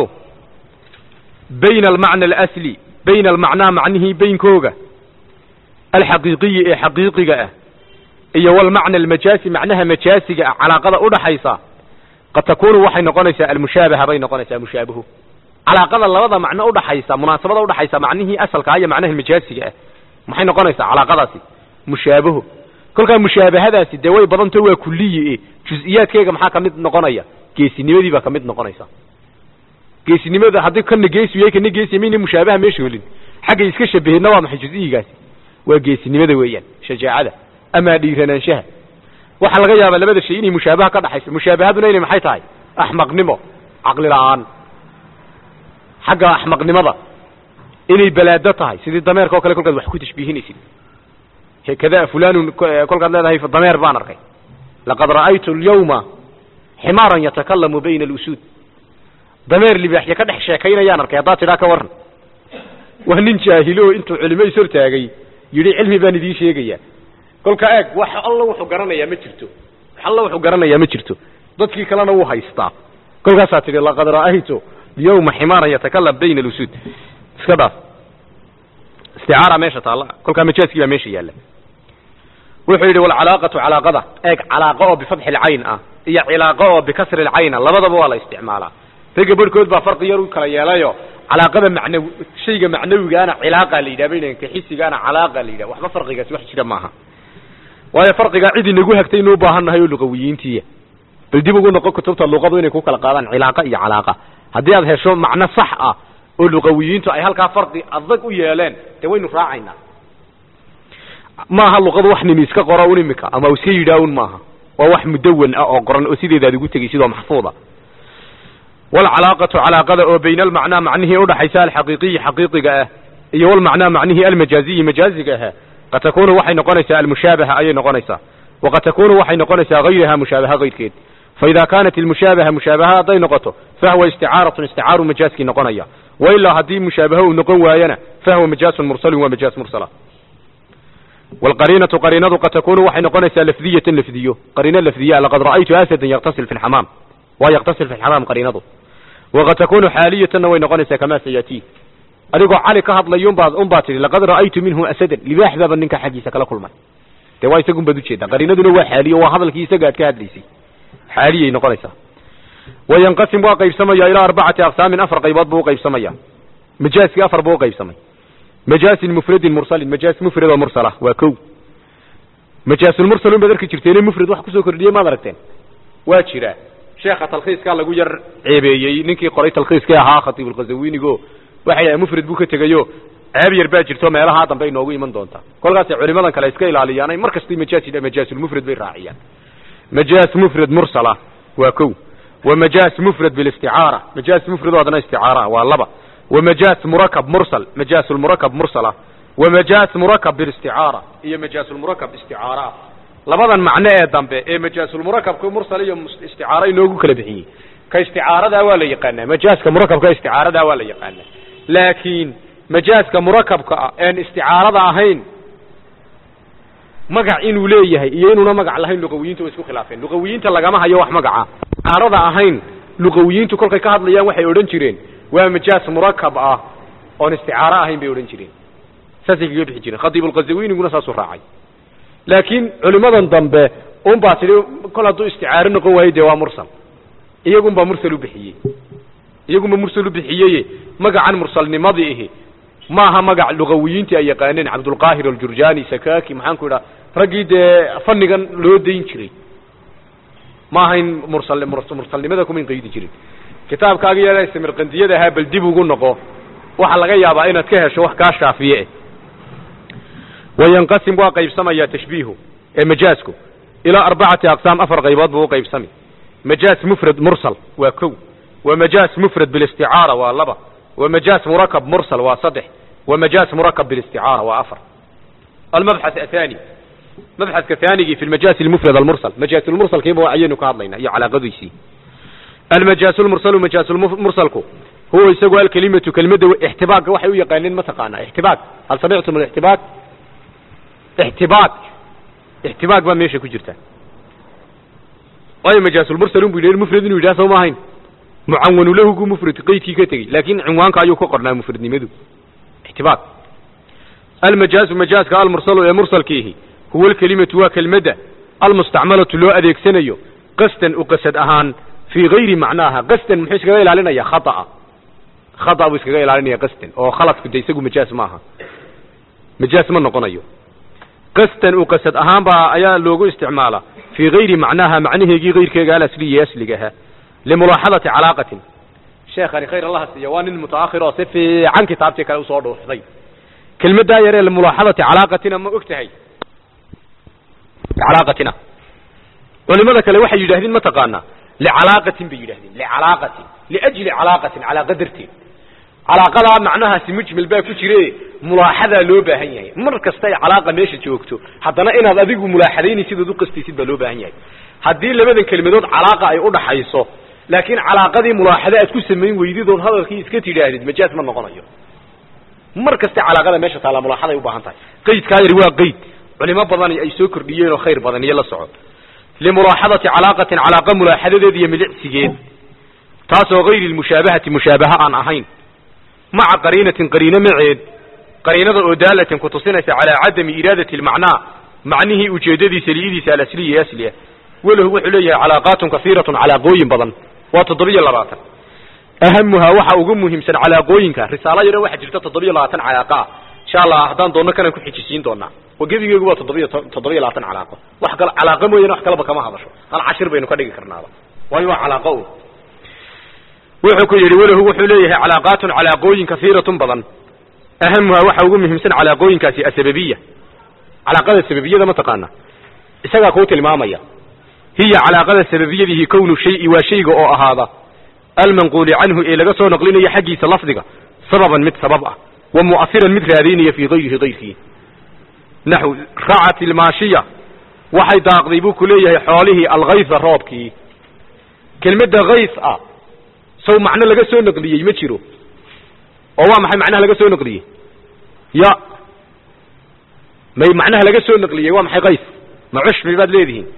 bayna almacna alasli bayna almacnaa macnihii baynkooga alxaqiiqiyi ee xaqiiqiga ah iyo walmacna almajaasi macnaha majaasiga ah calaaqada udhaxaysa qad takunu waxay noqonaysaa almushaabaha bay noqonaysaa mushaabahu calaaqada labada macno udhaxaysa munaasabada udhaxaysa macnihii asalkaa iyo macnaha majaasiga ah maxay noqonaysaa calaaqadaasi mushaabaho kolkaa mushaabahadaasi dee way badanto waa kuliyi e jus-iyaadkeega maxaa kamid noqonaya geesinimadii baa kamid noqonaysa geesinimada haddii kana geesi yahay kana geesi mayna mushaabaha meesha helin xaggay iska shabaheenna waa maxay jus-iyigaasi waa geesinimada weeyaan shajaacada ama dhiiranaanshaha waxaa laga yaabaa labada shay inay mushaabaha ka dhaxayso mushaabahaduna inay maxay tahay axmaqnimo caqli la-aan xagga axmaqnimada inay balaado tahay sidii dameerka o kale kolkaad wax ku tashbiihinaysid hekada fulanun kolkaad leedahay dameer baan arkay laqad ra'aytu alyawma ximaaran yatakalamu bayna alusuud dameer libaaxya ka dhex sheekaynayaan arkay haddaad tidhaa ka warran waa nin jaahilo intuu culimo is hortaagay yidhi cilmi baan idiin sheegaya kolka eeg wax alla wuxuu garanayaa ma jirto wax alla wuxuu garanayaa ma jirto dadkii kalena wuu haystaa kolkaasaa tidhi laqad ra'aytu alyawma ximaaran yatakalam bayna alusuud iska dhaaf isticaara meesha taalla kolkaa majaaskii baa meesha yaalla wuxuu yidhi walcalaaqatu calaaqada eeg calaaqo oo bifatxi lcayn ah iyo cilaaqo oo bikasri lcayna labadaba waa la isticmaalaa ragga barhkood baa farqi yar u kala yeelayo calaaqada macnaw shayga macnawigaana cilaaqa la yidhaha baynanka xisigaana calaaqa la yidhaha waxba farqigaasi wax jira maaha waayo farqigaa cid inagu hagtay inuu baahan nahay oo luqawiyiintiiya bal dib ugu noqon kutubta luqadu inay ku kala qaadaan cilaaqa iyo calaaqa haddii aad hesho macno sax ah oo luqawiyiintu ay halkaa farqi adag u yeeleen dee waynu raacaynaa maaha luqadu wax nimi iska qoro un imika ama iska yidhaahun maaha waa wax mudawan ah oo qoran oo sideeda aad ugu tegay sidoo maxfuuda walcalaaqatu calaaqada oo bayna almacnaa macnihii udhaxaysa alxaqiiqiyi xaqiiqiga ah iyo walmacnaa macnihii almajaaziyi majaaziga ah qad takunu waxay noqonaysaa almushaabaha ayay noqonaysaa waqad takunu waxay noqonaysaa hayraha mushaabaha kayrkeed faida kaanat ilmushaabaha mushaabaha hadday noqoto fahwa isticaaratun isticaaru majaaskii noqonaya wailaa haddii mushaabaha uu noqon waayana fahwa majaasun mursalun waa majaas mursala wlqariinatu qariinadu qad takunu waxay noqonaysaa lafdiyatan lafdiyo qariino lafdiya laqad ra'aytu asadan yaktasil fi lxamaam waa yaktasil fi lxamaam qariinadu waqad takunu xaaliyatanna way noqonaysaa kamaa sayatii adigoo cali ka hadlayo unbaad unbaa tidhi laqad ra'aytu minhu asadan libaax baaba ninka xaggiisa kala kulmay dee waa isagun baad ujeedaa qariinaduna waa xaaliyo waa hadalkii isaga aad ka hadlaysay xaaliyay noqonaysaa wayanqasim waa qaybsamaya ilaa arbacati aqsaamin afar qaybood buu uqaybsamaya majaaskii afar buu uqaybsamay majaasin mufradin mursalin majaas mufrad oo mursala waa kow majaasulmursalun baad arki jirteene mufrad wax kusoo kordhiyey maad aragteen waa jiraa sheekha talkhiiskaa lagu yar ceebeeyey ninkii qoray talkhiiskii ahaa khatiibulkhazawinigo waxay dhahay mufrad buu ka tegayo ceeb yar baa jirto meelahaa dambe inoogu iman doontaa kolkaasay culimadan kale iska ilaaliyaanay mar kastay majaas yidha majaasulmufrad bay raaciyaan majaas mufrad mursala waa kow wa majaas mufrad bilisticaara majaas mufrad oo haddana isticaara waa laba wa majaas murakab mursal majaasulmurakab mursala wa majaas murakab bilisticaara iyo majaasulmurakab isticaara labadan macno ee dambe ee majaasulmurakabka mursal iyo isticaara inoogu kala bixiyey ka isticaaradaa waa la yaqaanaa majaaska murakabka isticaaradaa waa la yaqaanaa laakiin majaaska murakabka ah een isticaarada ahayn magac inuu leeyahay iyo inuuna magac lahayn luqawiyiintu way isku khilaafeen luqawiyiinta lagama hayo wax magaca isticaarada ahayn luqawiyiintu kolkay ka hadlayaan waxay odhan jireen waa majaas murakab ah oon isticaaro ahayn bay odhan jireen saasay kaga bixi jireen khatiibulkhazawiniguna saasuu raacay laakiin culimadan dambe un baa tidhi kol hadduu isticaaro noqon waayo dee waa mursal iyagun baa mursal u bixiyey iyagunba mursal u bixiyeye magacan mursalnimadii ihi maaha magac luqawiyiintii ay yaqaaneen cabdulqaahir aljurjani sakaki maxaan ku idhaha raggii dee fannigan loo dayn jiray ma ahayn mursal mursalnimada kumayn qaydi jirin kitaabkaaga yeela samirqandiyada ahaa bal dib ugu noqo waxaa laga yaabaa inaad ka hesho wax kaa shaafiye eh wayanqasim waa qaybsamaya tashbiihu ee majaasku ilaa arbacati aqsaam afar qaybood buu uqaybsami majaas mufrad mursal waa kow wa majaas mufrad bilisticaara waa laba wa majaas murakab mursal waa saddex wa majaas murakab bilisticaara waa afar almabxath athani mabxadka thaanigii fi lmajaasi almufrad almursal majaas lmursalkiiba ayaynu ka hadlaynaa iyo calaaqadiisii almajaas lmursalu majaas mursalku huwa isagu alkelimatu kelimada ixtibaagga waxay u yaqaaneen mataqaanaa ixtibaag hal samictum alixtibaag ixtibaag ixtibaag baa meesha ku jirta waayo majaasulmursalun bu yidhi mufrad inuu yidhaha soo ma ahayn mucawanu lahugu mufrad qeydkii ka tegey laakin cinwaanka ayuu ka qornaa mufradnimadu ixtibaag almajaazu majaaska almursalu ee mursalkiihi huwa alkelimatu waa kelmadda almustacmalatu loo adeegsanayo qasdan u qasad ahaan fii gayri macnaaha qasdan muxuu iskaga ilaalinaya khaطa'a khata buu iskaga ilaalinaya qasdan oo khaladku de isagu majaaz ma aha majaaz ma noqonayo qasdan u qasad ahaan baa ayaa loogu isticmaala fii gayri macnaaha macnaheegii kayrkeega alasliya asligaha limulaaxadati calaaqatin sheekhani khayr allaha siiya waa nin mutaakhir oo si fiican kitaabtii kale usoo dhuuxday kelmaddaa yaree limulaaxadati calaaqatina ma og tahay calaaqatina culimada kale waxay yidhahdeen ma taqaanaa licalaaqatin bay yidhahdeen licalaaqatin liajli calaaqatin calaaqa darteed calaaqadaa macnahaasi mujmil baa ku jire mulaaxadaa loo baahan yahay mar kasta ay calaaqa meesha joogto haddana inaad adigu mulaaxadaynaysid ood u qastaysid baa loo baahan yahay haddii labadan kelmadood calaaqa ay udhaxayso laakiin calaaqadii mulaaxada aad ku samayn weydidood hadalkii iska tidhaahdid majaaz ma noqonayo mar kasta calaaqada meesha taallaa mulaaxaday u baahan tahay qeydkaa yar waa qeyd culimo badan ay soo kordhiyeen oo khayr badan iyo la soco limulaaxadati calaaqatin calaaqa mulaaxadadeed iyo milicsigeed taasoo gayri lmushaabahati mushaabaha aan ahayn maca qariinatin qariino maceed qariinada oo daalatin ku tusinaysa calaa cadami iraadati lmacnaa macnihii ujeedadiisa liidiisa alasliya asli ah walahu wuxuu leeyahay calaaqaatun kasiiratun calaaqooyin badan waa toddobiyo labaatan ahamuhaa waxa ugu muhiimsan calaaqooyinka risaalo yaro waxaa jirta toddobiyo labaatan calaaqa ah insha allah haddaan doonno kanaan ku xijisiin doonaa oo gebigeegu waa toddobiyo toddobiyo labaatan calaaqo wax kale calaaqa mooyaane wax kaleba kama hadasho hal cashir baynu ka dhigi karnaaba waayo waa calaaqo un wuxuu ku yidhi walahu wuxuu leeyahay calaaqaatun calaaqooyin kasiiratun badan ahamuhaa waxa ugu muhiimsan calaaqooyinkaasi asababiya calaaqada sababiyada ma taqaana isagaa kuu tilmaamaya hiya calaaqada sababiyadihi kownu shayi waa shayga oo ahaada almanquuli canhu ee laga soo naqlinayo xaggiisa lafdiga sababan mid sabab ah wa mu'ahiran mid raadaynaya fii gayrihi gayrkii naxw racat ilmaashiya waxay daaqday buu ku leeyahay xoolihii alkaysa roobkii kelmadda kays ah saw macno laga soo naqliyey ma jiro oo waa maxay macnaha laga soo naqliyey ya may macnaha laga soo naqliyey waa maxay kays ma cushbi baad leedihiin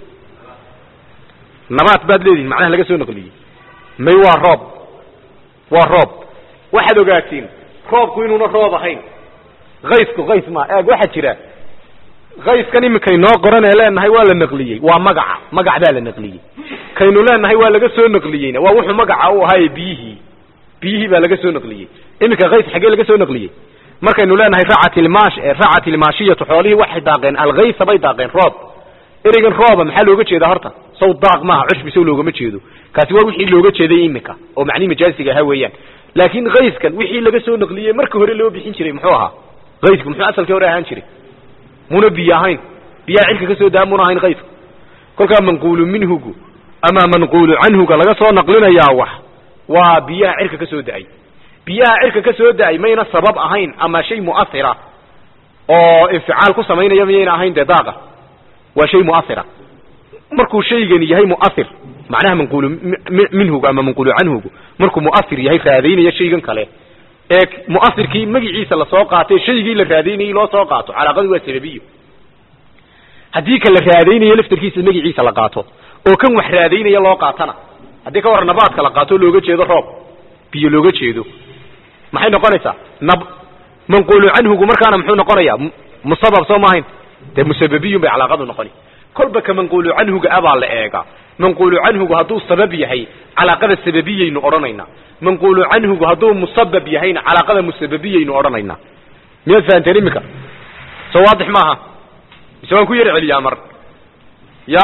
nabaat baad leedihiin macnaha laga soo naqliyey may waa roob waa roob waxaad ogaatiin roobku inuuna roob ahayn kaysku kays ma eeg waxaa jira kayskan iminkay noo qoran ee leenahay waa la naqliyey waa magaca magac baa la naqliyey kaynu leenahay waa laga soo naqliyeyna waa wuxuu magaca u ahaaye biyihii biyihii baa laga soo naqliyey iminka kays xaggee laga soo naqliyey markaynu leenahay racat ilmaash racat ilmaashiyatu xoolihii waxay daaqeen alkaysa bay daaqeen roob ereygan rooba maxaa looga jeedaa horta saw daaq maaha cushbi saw loogama jeedo kaasi waa wixii looga jeeday iminka oo macnihi majaasiga ahaa weeyaan laakiin kayskan wixii laga soo naqliyey marka hore loo bixin jiray muxuu ahaa kaysku muxuu asalkii hore ahaan jiray muna biyo ahayn biyaha cilka ka soo daa muna ahayn kaysku kolkaa manquulu minhugu ama manquulu canhuga laga soo naqlinayaa wax waa biyaha cirka ka soo da-ay biyaha cirka ka soo da-ay mayna sabab ahayn ama shay mu'ahira oo inficaal ku samaynaya miyayna ahayn dee daaqa waa shay mu'ahira markuu shaygani yahay mu'ahir macnaha manquulu minhugu ama manquulu canhugu markuu mu'ahir yahay raadaynaya shaygan kale ee mu'ahirkii magiciisa lasoo qaatay shaygii la raadaynayay loo soo qaato calaaqadu waa sababiyo haddii ka la raadaynayo laftarkiisa magiciisa la qaato oo kan wax raadaynaya loo qaatana haddii ka warran nabaadka la qaato looga jeedo roob biyo looga jeedo maxay noqonaysaa nab manquulu canhugu markaana muxuu noqonayaa musabab soo maahayn dee musababiyun bay calaaqadu noqoni kolba ka manquulu canhuga abaa la eegaa manquulu canhugu hadduu sabab yahay calaaqada sababiyaynu odhanaynaa manquulu canhugu hadduu musabab yahayna calaaqada musababiyaynu odhanaynaa miyaad fahanteen iminka soo waadix maaha mise waan ku yar celiyaa mar ya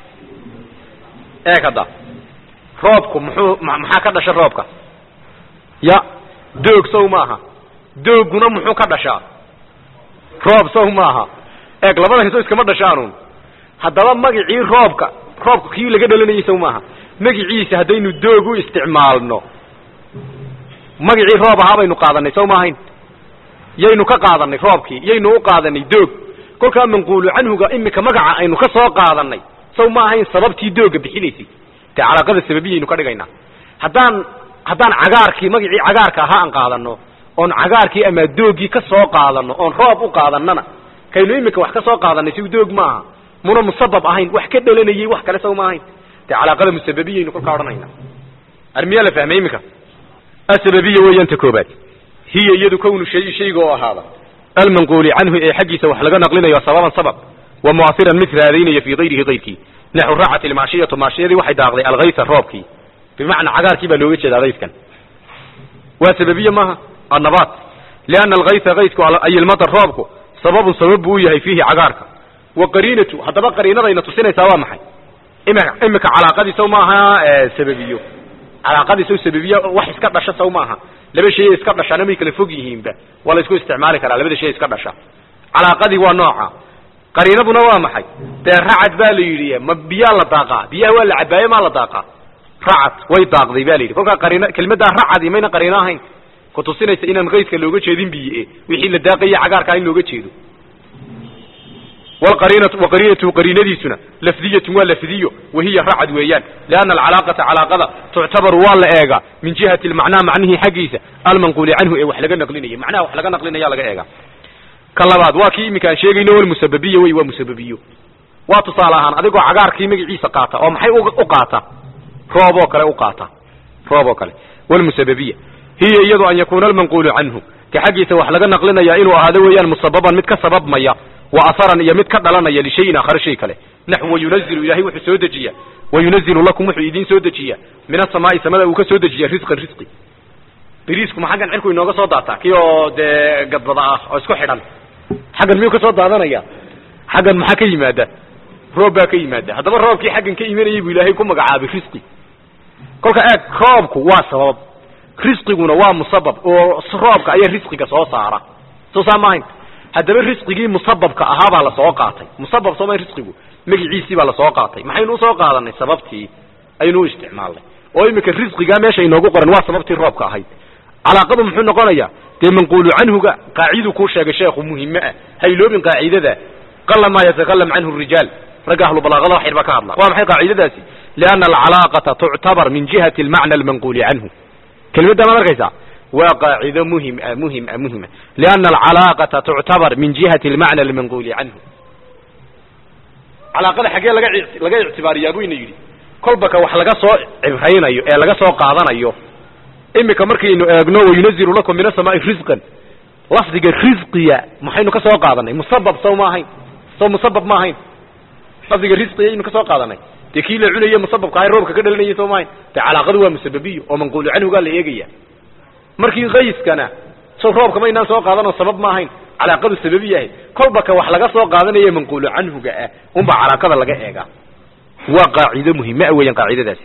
eeg hadda roobku muxuu maxaa ka dhasha roobka ya doog sow maaha dooguna muxuu ka dhashaa roob sow maaha eeg labada hiso iskama dhashaanun haddaba magicii roobka roobka kii laga dhalanayay sow maaha magiciisa haddaynu doog u isticmaalno magicii roob ahaa baynu qaadanay sow maahayn yaynu ka qaadanay roobkii yaynu u qaadanay doog kolkaa manquulu canhuga imika magaca aynu ka soo qaadanay saw ma ahayn sababtii dooga bixinaysay dee calaaqada sababiyaynu ka dhigaynaa haddaan haddaan cagaarkii magacii cagaarka ahaa aan qaadano oon cagaarkii ama doogii ka soo qaadano oon roob u qaadanana kaynu imika wax ka soo qaadanay si doog maaha muna musabab ahayn wax ka dhalanayey wax kale saw ma ahayn dee calaaqada musababiyaynu kolkaa odhanayna armiyaa la fahmay iminka asababiya weeyaan ta koobaad hiya iyadu kownu shay shayga oo ahaada almanquuli canhu ee xaggiisa wax laga naqlinayo sababan sabab wa mu'asiran mid raadaynaya fii kayrihi kayrkii naxu raacat ilmaashiyatu maashiyadii waxay daaqday alghaysa roobkii bimacnaa cagaarkii baa looga jeedaa dayskan waa sababiye maaha annabaat lianna alghaysa kaysku ay ilmadar roobku sababun sabab buu u yahay fiihi cagaarka wa qariinatu haddaba qariinadayna tusinaysaa waa maxay imika imika calaaqadiisaw maaha sababiyo calaaqadiisaw sababiya wax iska dhasha saw maaha laba shay iska dhashana may kala fog yihiinba waa la isku isticmaali karaa labada shay iska dhasha calaaqadii waa nooca qariinaduna waa maxay dee racad baa la yidhi ma biyaa la daaqaa biyaha waa la cabaaye maa la daaqaa racad way daaqday ba la yidhi kolkaa qariina kelmaddaa racadi mayna qariino ahayn ku tusinaysa inaan kayska looga jeedin biye wixii la daaqaya cagaarkaa in looga jeedo wlqariinatu waqariinatu qariinadiisuna lafdiyatun waa lafdiyo wahiya racad weeyaan lianna alcalaaqata calaaqada tuctabaru waa la eegaa min jihati lmacnaa macnihii xaggiisa almanquuli canhu ee wax laga naqlinaya macnaha wax laga naqlinaya laga eegaa ka labaad waa kii iminka aan sheegayno walmusababiya wey waa musababiyo waa tusaale ahaan adigoo cagaarkii magaciisa qaata oo maxay u qaata roob oo kale u qaata roob oo kale walmusababiya hiya iyadu an yakuuna almanquulu canhu ka xaggiisa wax laga naqlinaya inuu ahaado weeyaan musababan mid ka sababmaya wa aharan iyo mid ka dhalanaya lishayin aakhare shay kale naxu wayunazilu ilahay wuxuu soo dejiya wayunazilu lakum wuxuu idiin soo dejiya min asamaai samada uu ka soo dejiya risqan risqi beriisku ma xaggan cirku inooga soo daataa kii oo dee gadbada ah oo isku xidhan xaggan miyuu ka soo daadanaya xaggan maxaa ka yimaada roob baa ka yimaada haddaba roobkii xaggan ka imanayay buu ilaahay ku magacaabay risqi kolka eeg roobku waa sabab risqiguna waa musabab oo roobka ayaa risqiga soo saara soo saa maahayn haddaba risqigii musababka ahaa baa lasoo qaatay musabab sooma risqigu magiciisii baa lasoo qaatay maxaynu usoo qaadanay sababtii aynu u isticmaalnay oo iminka risqigaa meesha inoogu qoran waa sababtii roobka ahayd calaaqadu muxuu noqonayaa dee manquulu canhuga qaaciduu kuu sheegay sheekhu muhime ah ha iloobin qaacidada qala maa yatakalam canhu rijaal ragga ahlu balaaqada wax yar baa ka hadla waa maxay qaacidadaasi lianna alcalaaqata tuctabar min jihati almacna almanquuli canhu kelmadda maad arkaysaa waa qaacido muhim ah muhim ah muhima lianna alcalaaqata tuctabar min jihati almacna almanquuli canhu calaaqada xaggee laga laga ictibaariyaa buyna yidhi kolba ka wax laga soo cibraynayo ee laga soo qaadanayo imika markaynu eegno wayunazilu lakum min asamaai risqan lafdiga risqiya maxaynu ka soo qaadanay musabab saw ma ahayn saw musabab ma ahayn lafdiga risqiya aynu ka soo qaadanay dee kii la cunaya musababka ahay roobka ka dhalanayay soo ma ahayn dee calaaqadu waa musababiyo oo manquulu canhugaa la eegaya markii kayskana so roobka maynaan soo qaadanoo sabab ma ahayn calaaqadu sababiya ahayd kolba ka wax laga soo qaadanaye manquulu canhuga ah unbaa calaaqada laga eegaa waa qaacido muhima ah weeyaan qaacidadaasi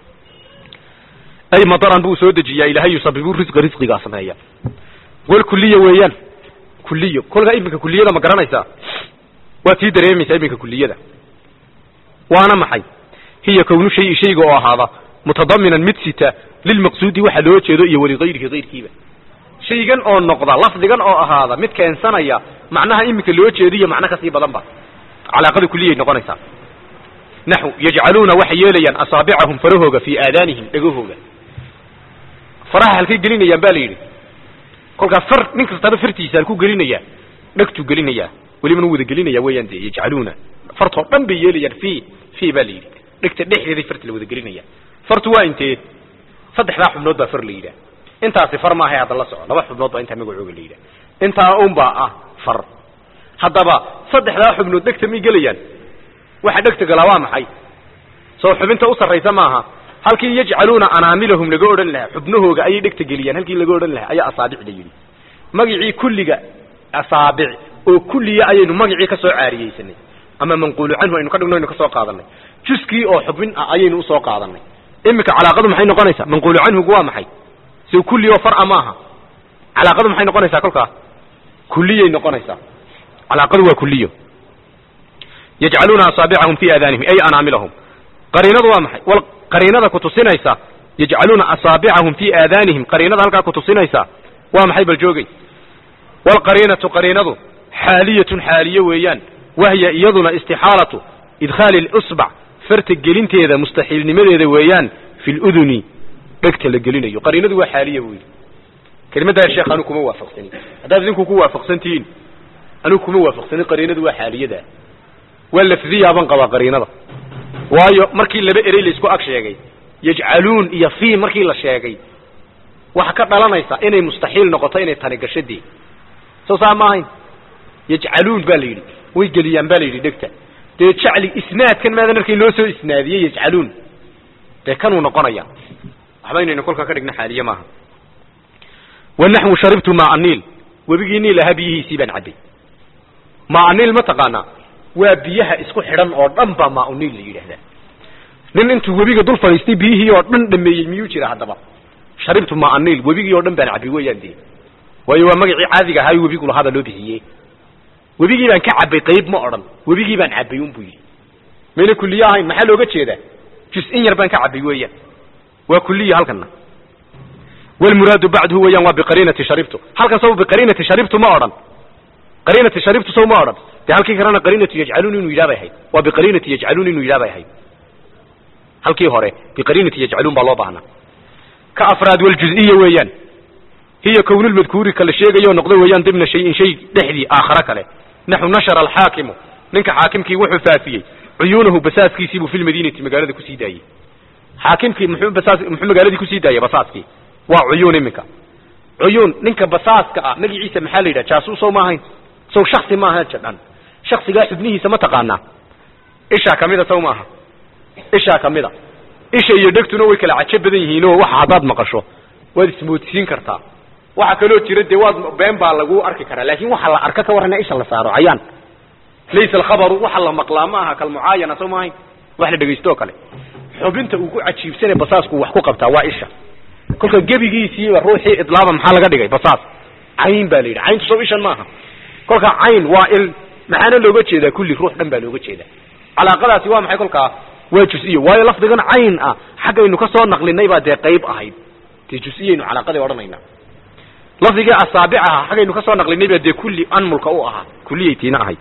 ay madaran buu soo dejiyaa ilaahay yusabibu risqa risqigaa sameeya wal kuliya weeyaan kuliyo kolkaa iminka kuliyada ma garanaysaa waad sii dareemaysaa iminka kuliyada waana maxay hiya kownu shayi shayga oo ahaada mutadaminan mid sita lilmaqsuudi waxa loo jeedo iyo waligayrihi kayrkiiba shaygan oo noqda lafdigan oo ahaada mid keensanaya macnaha iminka loo jeediyo macno kasii badan ba calaaqada kuliyay noqonaysaa naxu yajcaluuna waxay yeelayaan asaabicahum farahooga fii aadaanihim dhegahooga faraha halkay gelinayaan ba la yidhi kolkaa far nin kastaba fartiisa halkuu gelinayaa dhegtuu gelinayaa welibana wada gelinaya weeyaan dee yajcaluuna fartoo dhan bay yeelayaan fi fi ba la yidhi dhegta dhexdeeday farta la wada gelinaya fartu waa intee saddexdaa xubnood baa far la yidhaah intaasi far maahay hadda la soco laba xubnood baa intaa magacooga la yidhah intaa unbaa ah far haddaba saddexdaa xubnood dhegta may gelayaan waxa dhegta galaa waa maxay soo xubinta u sarraysa maaha halkii yajcaluuna anaamilahum laga odhan lahaa xubnahooga ayay dhegta geliyaan halkii laga odhan lahaa ayaa asaabic la yidhi magicii kulliga asaabic oo kulliya ayaynu magicii ka soo caariyeysanay ama manquulu canhu aynu ka dhigno aynu ka soo qaadanay juskii oo xubin ah ayaynu usoo qaadanay iminka calaaqadu maxay noqonaysaa manquulu canhugu waa maxay si kulli oo farca maaha calaaqadu maxay noqonaysaa kolkaa kulliyay noqonaysaa calaaqadu waa kuliyo yajcaluuna asaabicahum fi aadaanihim ay anaamilahum qariinadu waa maxay wal qariinada kutusinaysa yajcaluuna asaabicahum fi aadaanihim qariinada halkaa kutusinaysa waa maxay bal joogay walqariinatu qariinadu xaaliyatun xaaliye weeyaan wahya iyaduna istixaalatu idkhaali اlusbac farta gelinteeda mustaxiilnimadeeda weeyaan fi luduni dhegta la gelinayo qariinadu waa xaaliya buu yidhi kelimaddaa sheekh anu kuma waafaqsanin haddaad idinku ku waafaqsan tihiin anigu kuma waafaqsanin qariinadu waa xaaliyada waa lafdiyaaban qabaa qariinada waayo markii laba erey laisku ag sheegay yajcaluun iyo fi markii la sheegay waxa ka dhalanaysa inay mustaxiil noqoto inay tani gashadii soo saa ma ahayn yajcaluun baa la yidhi way geliyaan baa la yidhi dhegta dee jacli isnaadkan maadan arkay loo soo isnaadiyey yajcaluun dee kanuu noqonaya waxba inaynu kolkaa ka dhigna xaaliye maaha wanaxwu sharibtu maa niil webigii niil ahaa biyihiisii baan cabbay maa niil ma taqaanaa waa biyaha isku xidhan oo dhan baa maa niil la yidhaahdaa nin intuu webiga dul fadhiistay biyihii oo dhan dhameeyey miyuu jira haddaba sharibtu maa niil webigii oo dhan baan cabbay weeyaan dee waayo waa magacii caadiga ahaayo webigu lahaada loo bixiyey webigii baan ka cabbay qayb ma odhan webigii baan cabbay un buu yidhi mayna kuliye ahayn maxaa looga jeedaa jus-in yar baan ka cabbay weeyaan waa kuliya halkana wlmuraadu bacduhu weeyaan waa biqariinati sharibtu halkan saw biqariinati sharibtu ma odhan qariinati sharibtu saw ma odhan de halkii kalena qariinatu yajcaluun inuu yidhah bay ahayd waa biqariinati yajcaluun inuu yidhah bay ahayd halkii hore biqariinati yajcaluun baa loo baahnaa ka afraad waljuziya weeyaan hiya kownulmadkuuri kala sheegayo noqdo weeyaan dimna shayin shay dhexdii aakhare kale naxu nashara alxaakimu ninka xaakimkii wuxuu faafiyey cuyuunahu basaaskiisiibuu fi lmadiinati magaalada kusii daayey xaakimkii muxuu basaas muxuu magaaladii kusii daayey basaaskii waa cuyuun iminka cuyuun ninka basaaska ah magaciisa maxaa la yidhaha jaasuus sow ma ahayn sow shaksi maaha jadhan shaksigaa xubnihiisa ma taqaanaa ishaa kamida sow maaha ishaa kamida isha iyo dhegtuna way kala cajo badan yihiin oo waxa haddaad maqasho waad ismoodsiin kartaa waxa kaloo jira dee waad been baa lagu arki karaa laakin waxa la arka ka warrana isha la saaro cayaan laysa alkhabaru waxa la maqlaa ma aha kalmucaayana sow maahayn wax la dhegaysto oo kale xubinta uu ku cajiibsanay basaasku wax ku qabtaa waa isha kolka gebigiisiiba ruuxii idlaaba maxaa laga dhigay basaas cayn baa la yidhi cayntu sow ishan maaha kolka cayn waa il maxaana looga jeedaa kulli ruux dhan baa looga jeedaa calaaqadaasi waa maxay kolkaa waa jus-iyo waayo lafdigan cayn ah xaggaynu ka soo naqlinay baa dee qayb ahayd dee jus-iyaynu calaaqadii odhanaynaa lafdigii asaabic aha xaggaynu ka soo naqlinay baa dee kulli anmulka u ahaa kulliyaytiina ahayd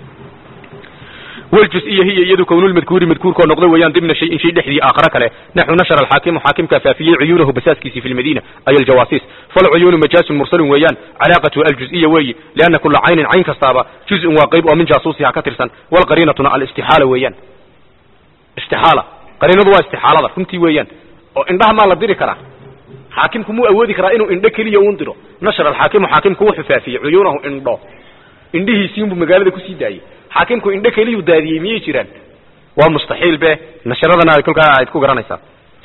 wljuziya hiya iyadu kownulmadkuuri madkuurkoo noqdo weeyaan dimna shayin shay dhexdii aakhare kale naxu nashara alxaakimu xaakimkaa faafiyey cuyuunahu basaaskiisii fi lmadiina ay aljawaasiis falcuyuunu majaasun mursalun weeyaan calaaqatu aljuziya weeyi lianna kula caynin cayn kastaaba juzun waa qayb oo min jaasuusiha ka tirsan walqariinatuna alistixaala weeyaan istixaala qariinadu waa istixaalada runtii weeyaan oo indhaha maa la diri karaa xaakimku muu awoodi karaa inuu indho keliya uun diro nashara alxaakimu xaakimku wuxuu faafiyey cuyuunahu indho indhihiisiinbuu magaalada kusii daayey xaakimku indho keliyuu daadiyey miyay jiraan waa mustaxiil be nasharadana ay kolkaa aad ku garanaysaa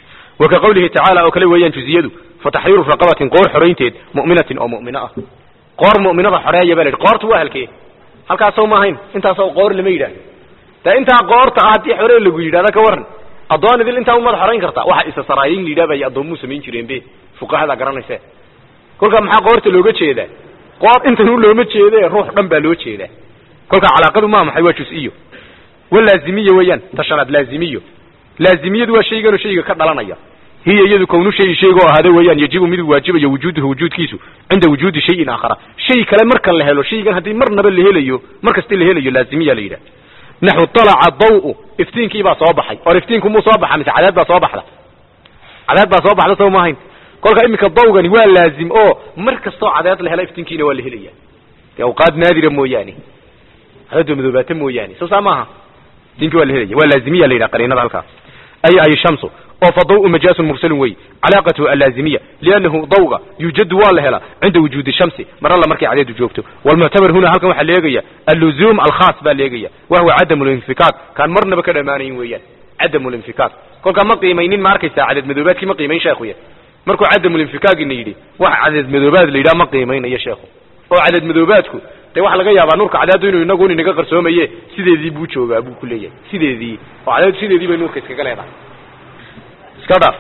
wa ka qawlihi tacaala oo kale weeyaan juziyadu fa taxriiru raqabatin qoor xoraynteed mu'minatin oo mu'mino ah qoor mu'minada xoreeya baa la yidhi qoortu waa halkee halkaasoo ma ahayn intaasoo qoor lama yidhahdo dee intaa qoorta ah haddii xoree lagu yidhahda ka warran addoon idil intaa umaad xorayn kartaa waxa isa saraayin la yidhah bay addoommuu samayn jireen be fuqahada garanayse kolkaa maxaa qoorta looga jeedaa qoor intan u looma jeede ruux dhan baa loo jeedaa kolka calaaqadu maa maxay waa jus-iyo walaazimiya weeyaan tashanaad laazimiyo laazimiyadu waa shayganoo shayga ka dhalanaya hiya iyadu kownu shayi shayga oo ahaada weeyaan yajibu miduu waajibayo wujuuduhu wujuudkiisu cinda wujuudi shayin aakhara shay kale marka la helo shaygan haddii marnaba la helayo mar kasta la helayo laazimiya la yidhah naxu talaca daw iftiinkii baa soo baxay or iftiinku muu soo baxa mise cadeed baa soo baxda cadeed baa soo baxda soo maahayn kolka iminka dawgani waa laazim oo mar kastoo cadeed la helo iftiinkiina waa la helaya dee awqaad naadira mooyaane cadeed madoobaata mooyaane soo saa maaha iftiinkii waa la helaya waa laazimiya la yidhaha qariinada halkaas ay ay shamsu oo fa daw majaasun mursalun wey calaaqatuhu allaazimiya liannahu dawga yuujadu waa la helaa cinda wujuudi shamsi mar alla markay cadeedu joogto walmuctabar huna halkan waxaa leegaya alluzuum alkhaas baa leegaya wahuwa cadamu linfikaak kaan marnaba ka dhammaanayn weeyaan cadamu linfikaak kolkaa ma qiimaynin ma arkaysaa cadeed madoobaadkii ma qiimayn sheekhuya markuu cadamulinfikaagina yidhi wax cadeed madoobaad la yidhaha ma qiimaynayo sheekhu oo cadeed madoobaadku dee waxa laga yaabaa nuurka cadeedu inuu inagu inaga qarsoomaye sideedii buu joogaa buu ku leeyahay sideedii oo cadeedu sideedii bay nuurka iskaga leedahay iska dhaaf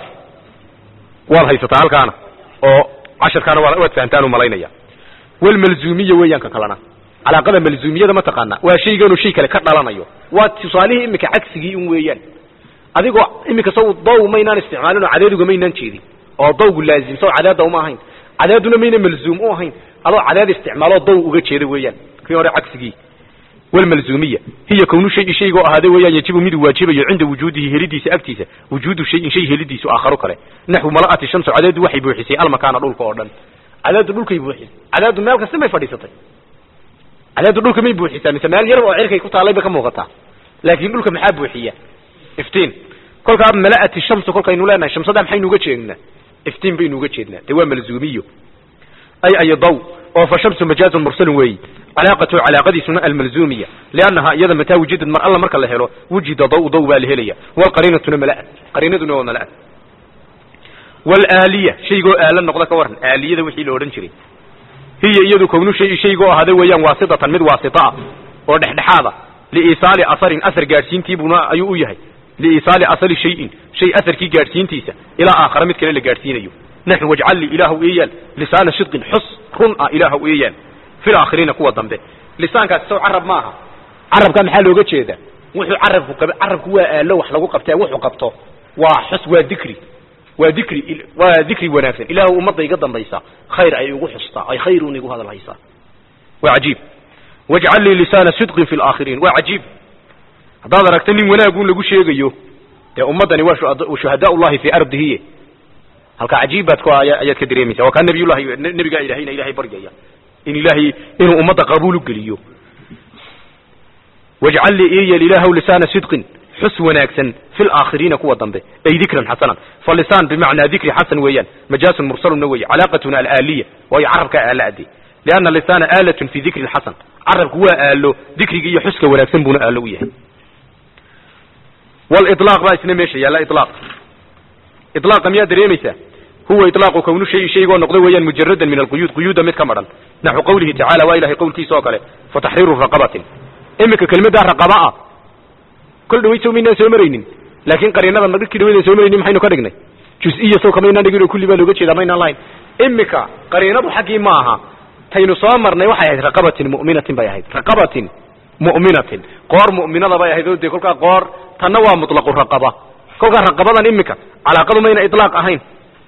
waad haysataa halkaana oo casharkaana waa waad fahamtaan u malaynaya walmalzuumiya weeyaan ka kalena calaaqada malzuumiyada ma taqaana waa shayganuu shay kale ka dhalanayo waa tusaalihii imika cagsigii un weeyaan adigoo imika saw daw maynaan isticmaalin oo cadeeduga maynaan jeedin oo dawgu laazim saw cadeeda uma ahayn cadeeduna mayna malzuum u ahayn adoo cadeed isticmaaloo daw uga jeeda weeyaan kii hore cagsigii walmalzuumiya hiya kownu shayi shaygoo ahaaday weeyaan yajibu miduu waajibayo cinda wujuudihi helidiisa agtiisa wujuudu shayin shay helidiisu aakharo kale naxwu mala'ati shamsu cadeedu waxay buuxisay almakaana dhulka oo dhan cadeedu dhulkay buuxisay cadeedu meel kasta may fadhiisatay cadeedu dhulka may buuxisaa mise meel yar oo cirkay ku taallay bay ka muuqataa laakiin dhulka maxaa buuxiya iftiin kolkaa mala'ati shamsu kolkaynu leenahay shamsada maxaynu uga jeednaa iftiin baynu uga jeednaa dee waa malzuumiyo ay ay daw oo fa shamsu majaazun mursalun weeyi calaaqatu calaaqadiisuna almalzuumiya liannahaa iyada mataa wujidad mar alla marka la helo wujida daw daw baa la helaya walqariinatuna mala'at qariinaduna waa mala'at walaaliya shaygoo aala noqda ka waran aaliyada wixii la odhan jiray hiya iyadu kownu shay shaygoo ahaaday weeyaan waasitatan mid waasita ah oo dhexdhexaada liisaali asarin asar gaadhsiintiibuna ayuu u yahay liisaali asali shayin shay asarkii gaadhsiintiisa ilaa aakhara mid kale la gaadhsiinayo naxu wajcal lii ilaahu iyaal lisaana sidqin xus run ah ilaahu iyaal fi laakhiriina kuwa dambe lisaankaasi saw carab maaha carabkaa maxaa looga jeedaa wuxuu carabku qab carabku waa aalo wax lagu qabtee wuxuu qabto waa xus waa dikri waa dikri waa dikri wanaagsan ilaahu ummadda iga dambaysa khayr ay igu xustaa ay khayrun igu hadal haysaa waa cajiib wajcal lii lisaana sidqin fi laakhiriin waa cajiib haddaad aragta nin wanaagun lagu sheegayo dee ummaddani waa shuhadaa ullahi fii ardihiye halka cajiib baad ku ayaad ka dareemaysa waa kaa nabiyullahi nebigaa ilahayna ilahay baryaya in ilaahay inuu ummadda qabuul u geliyo wajcal lii iyal ilaahu lisaana sidqin xus wanaagsan fi laakhiriina kuwa dambe ay dikran xasanan falisaan bimacnaa dikri xasan weeyaan majaasun mursaluna weeye calaaqatuna alaaliya waayo carabkaa aala ade lianna lisaana aalatun fi dikri xasan carabku waa aalo dikriga iyo xuska wanaagsan buuna aalo u yahay walilaaq baa isna meesha yaalla ilaaq ilaaqa miyaa dareemaysaa huwa ilaaqu kownu shay shaygoo noqda weeyaan mujaradan min alquyuud quyuuda mid ka madhan naxu qawlihi tacala waa ilahay qowlkiisa oo kale fataxriiru raqabatin iminka kelmaddaa raqaba ah kol dhaway soo maynaan soo maraynin laakiin qariinada markii dhawaydaan soo maraynin maxaynu ka dhignay jus-iya sow kamaynaan dhigin oo kulli baa looga jeedaa maynaan lahayn iminka qariinadu xaggii ma aha taynu soo marnay waxay ahayd raqabatin mu'minatin bay ahayd raqabatin mu'minatin qoor mu'minada bay ahayd oo dee kolkaa qoor tanna waa mutlaqu raqaba kolkaa raqabadan iminka calaaqadu mayna ilaaq ahayn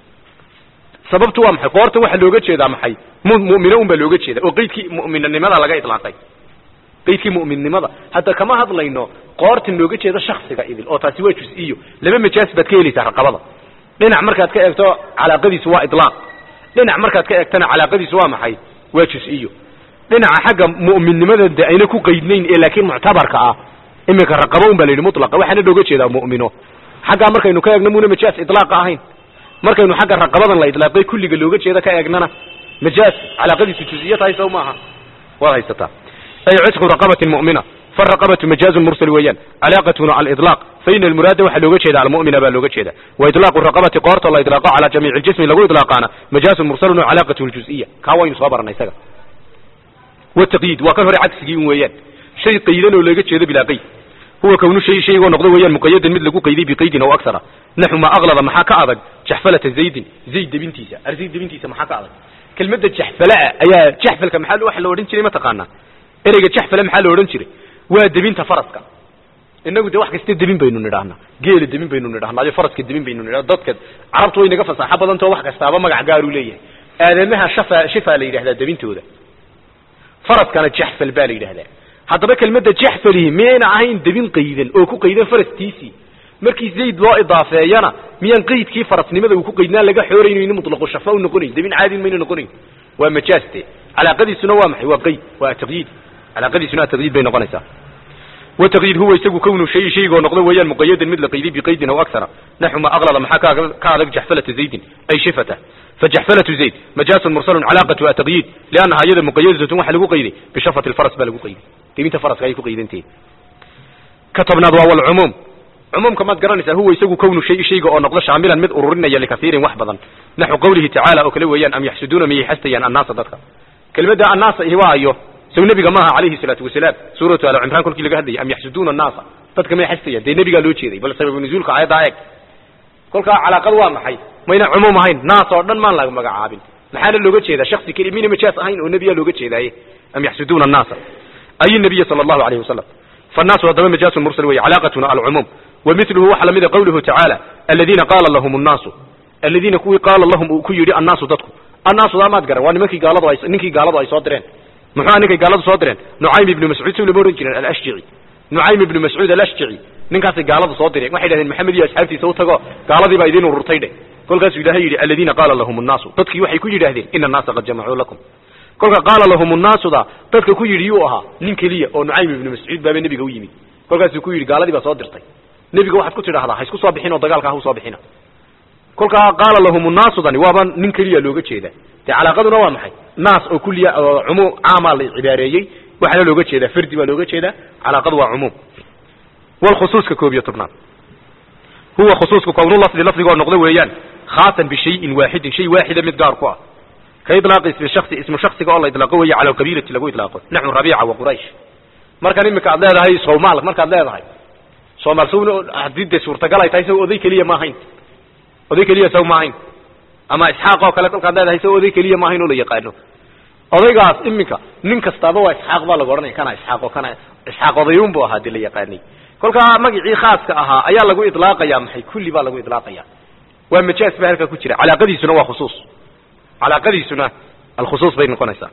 sababtu waa maxay qoorta waxa looga jeedaa maxay mu'mino un baa looga jeeda oo qeydkii mu'minnimada laga ilaaqay qeydkii mu'minnimada hadda kama hadlayno qoorta looga jeedo shaksiga idil oo taasi waa jus-iyo laba majaas baad ka helaysaa raqabada dhinac markaad ka eegto calaaqadiisu waa ilaaq dhinac markaad ka eegtana calaaqadiisu waa maxay waa jus-iyo dhinaca xagga mu'minnimada de ayna ku qeydnayn ee laakiin muctabarka ah iminka raqabo un baa la yidhi mutlaqa waxaana looga jeedaa mu'mino xaggaa markaynu ka eegno muna majaas ilaaqa ahayn markaynu xagga raqabadan la idlaaqay kulliga looga jeeda ka eegnana majaas calaaqadiisu juziya tahay sow maaha waad haysataa ay cisqu raqabatin mu'mina faraqabatu majaazun mursal weeyaan calaaqatuna aliطlaaq faina almuraada waxaa looga jeeda almu'mina baa looga jeeda waitlaaqu raqabati qoorta la idlaaqo calaa jamiici ljismi lagu idlaaqaana majaazun mursalun calaaqatu ljuziya kaa waynu soo baranay isaga wataqyiid waa kan hore cagsigii un weeyaan shay qaydan oo looga jeedo bilaa qayd huwa kownu shay shaygoo noqda weeyaan muqayadan mid lagu qayday biqaydin aw aksara naxu maa aklada maxaa ka adag jaxfalata zaydin zayd debintiisa ar zayd debintiisa maxaa ka adag kelmadda jaxfalaa ayaa jaxfalka maxaa waxa la odhan jiray ma taqaanaa ereyga jaxfala maxaa la odhan jiray waa debinta faraska inagu de wax kasta debin baynu nidhahnaa geela debin baynu nidhahnaayo faraska debin baynu nidhahna dadka carabtu way naga fasaaxo badantao wax kastaaba magac gaaruu leeyahay aadamaha shafa shifaa la yidhahdaa debintooda faraskana jaxfal baa la yidhahdaa haddaba kelmadda jaxfalihi miyayna ahayn debin qaydan oo ku qaydan farastiisii markii zayd loo idaafeeyana miyaan qaydkii farasnimada uu ku qaydnaa laga xooraynayn mutlaqu shafa u noqonayn debin caadin mayna noqonayn waa majaaste calaaqadiisuna waa maxay waa qayd waa taqyiid calaaqadiisuna taqyiid bay noqonaysaa wataqyiid huwa isagu kownu shay shaygoo noqda weeyaan muqayadan mid la qayday biqaydin aw aksara naxu ma aklada maxaa ka adag jaxfalata zaydin ay shifata fajaxfalatu zayd majaasun mursalun calaaqatu ataqyiid liannaha iyada muqayadatun waxa lagu qayday bishafati lfaras baa lagu qayday debinta faraska ayay ku qaydantahi ka tobnaad waa walcumuum cumuumka maad garanaysaa huwa isagu kownu shay shayga oo noqdo shaamilan mid ururinaya likasiirin wax badan naxu qawlihi tacaala oo kale weeyaan am yaxsuduuna miyay xastayaan annaasa dadka kelmadda annaasa ihi waa ayo sow nebiga maaha calayhi salaatu wasalaam suuratu al cimraan kolkii laga hadlayay am yaxsuduuna annaasa dadka may xastayaan dee nebigaa loo jeeday bal sababu nuzuulka aayaddaa eeg kolkaa calaaqad waa maxay mayna cumuum ahayn naas oo dhan maan laga magacaabin maxaana looga jeedaa shaksi keli mina majaas ahayn oo nebiyaa looga jeedaaye am yaxsuduuna annaasa ay nabiya sala allahu alayhi wasalam fannaasu haddaba majaasun mursal weye calaaqatuna alcumuum wamiluhu waxa lamida qawluhu tacaala aladiina qaala lahum annaasu aladiina kuwii qaala lahum uu ku yidhi annaasu dadku annaasu daa maad garan waa nimankii gaaladu ay ninkii gaaladu ay soo direen muxuu ninkay gaaladu soo direen nucaym ibnu mascuud si lama ohan jireen alashjici nucaym ibnu mascuud alashjici ninkaasay gaaladu soo direen waxay dhahdeen maxamed iyo asxaabtiisa u tago gaaladii baa idin ururtay dheh kolkaasuu ilaahay yidhi aladiina qaala lahum nnaasu dadkii waxay ku yidhaahdeen ina annaasa qad jamacuu lakum kolka qaala lahum nnaasuda dadka ku yidhi yuu ahaa nin keliya oo nucaym ibnu mascuud baaba nebiga u yimid kolkaasuu ku yidhi gaaladii baa soo dirtay nebiga waxaad ku tidhahdaa ha isku soo bixin oo dagaalka ha u soo bixina kolkaa qaala lahum nnaasudani waaba nin keliya looga jeedaa dee calaaqaduna waa maxay naas oo kuliya oo cumuum caamaa la cibaareeyey waxaana looga jeedaa fardi baa looga jeedaa calaaqadu waa cumuum walkhusuuska koob iyo tobnaad huwa khusuusku kownulafdi lafdigoo noqdo weeyaan khaasan bishayin waaxidin shay waaxida mid gaar ku ah ka ilaaqi ismi shaksi ismu shaksiga oo la ilaaqo weeye cala alqabiilati lagu ilaaqo naxu rabiica wa quraysh markan imika aad leedahay soomaal markaad leedahay soomaal sawna haddii dee suurtagal ay tahay saw oday keliya ma ahayn oday keliya saw ma ahayn ama isxaaq oo kale kolkaad leedahay saw oday keliya ma ahayn oo la yaqaano odaygaas iminka nin kastaaba waa isxaaq baa lagu odhanaya kana isxaaq oo kana isxaaq odayuun bu ahaa dee la yaqaanay kolkaa magacii khaaska ahaa ayaa lagu ilaaqaya maxay kulli baa lagu ilaaqaya waa majaas ba halkaa ku jira calaaqadiisuna waa khusuus calaaqadiisuna alkhusuus bay noqonaysaa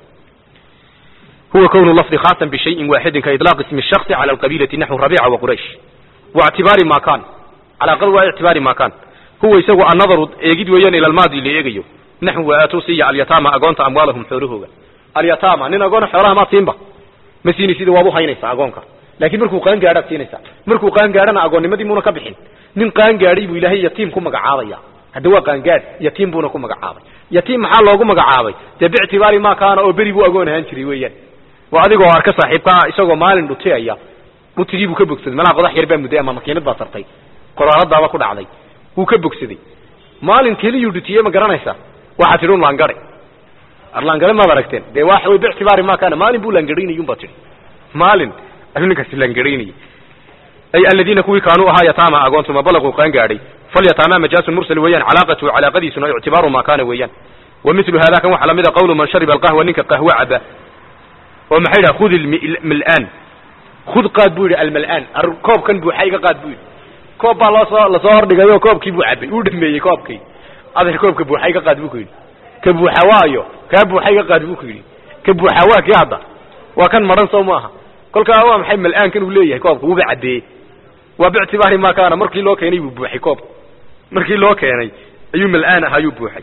huwa kwn lafdi khaasan bishayin waaxidin ka ilaaq ismi shaksi cala alqabiilati naxwu rabiica wa quraysh waictibaari ma kan calaaqadu waa ictibaari ma kan huwa isagu annadaru eegid weeyaan ila almaadi la eegayo naxwu waatuu siiya alyataama agoonta amwaalahum xoolahooga alyataama nin agoona xoolaha maad siinba ma siinaysid waad uhaynaysaa agoonka laakiin markuu qaan gaadhaad siinaysaa markuu qaan gaadhana agoonnimadii muuna ka bixin nin qaan gaadhay buu ilaahay yatiim ku magacaabaya hadda waa qaangaadh yatiim buuna ku magacaabay yatiim maxaa loogu magacaabay dee biictibaari ma kaana oo beri buu agoon ahaan jiray weeyaan waa adigoo arka saaxiibkaa isagoo maalin dhutiyaya dhutigii buu ka bogsaday malaha qodax yar baa mudday ama makiinad baa sartay qoraaladaaba ku dhacday wuu ka bogsaday maalin keliyuu dhutiyey ma garanaysaa waxaa tidhi un laangare arlaangare maad aragteen dee waxa way biictibaari ma kaana maalin buu laangarhaynayun baa tidhi maalin ayuu ninkaasi laangarhaynayay ay aladiina kuwii kaanuu ahaa yataama agoontuma balaquu qaan gaadhay falyataama majaasun mursal weeyaan calaaqatuhu calaaqadiisuna ictibaaru ma kaana weeyaan wa milu hada kan waxaa lamida qawlu man shariba alqahwa ninka qahwe caba oo maxay dhaha khud ilmal'aan khud qaad buu yidhi almal'aan koobkan buuxa iga qaad buu yidhi koob baa loosoo lasoo hordhigayo koobkii buu cabay uu dhameeyey koobkii adeer koobka buuxa iga qaad buu ku yidhi ka buuxa waayo kaa buuxa iga qaad buu ku yidhi ka buuxa waa kii hadda waa kan maran soo maaha kolkaa waa maxay mal'aankan uu leeyahay koobka wuuba cabeeyey waa biictibaari ma kaana markii loo keenay buu buuxay koobka markii loo keenay ayuu mal'aan ah ayuu buuxay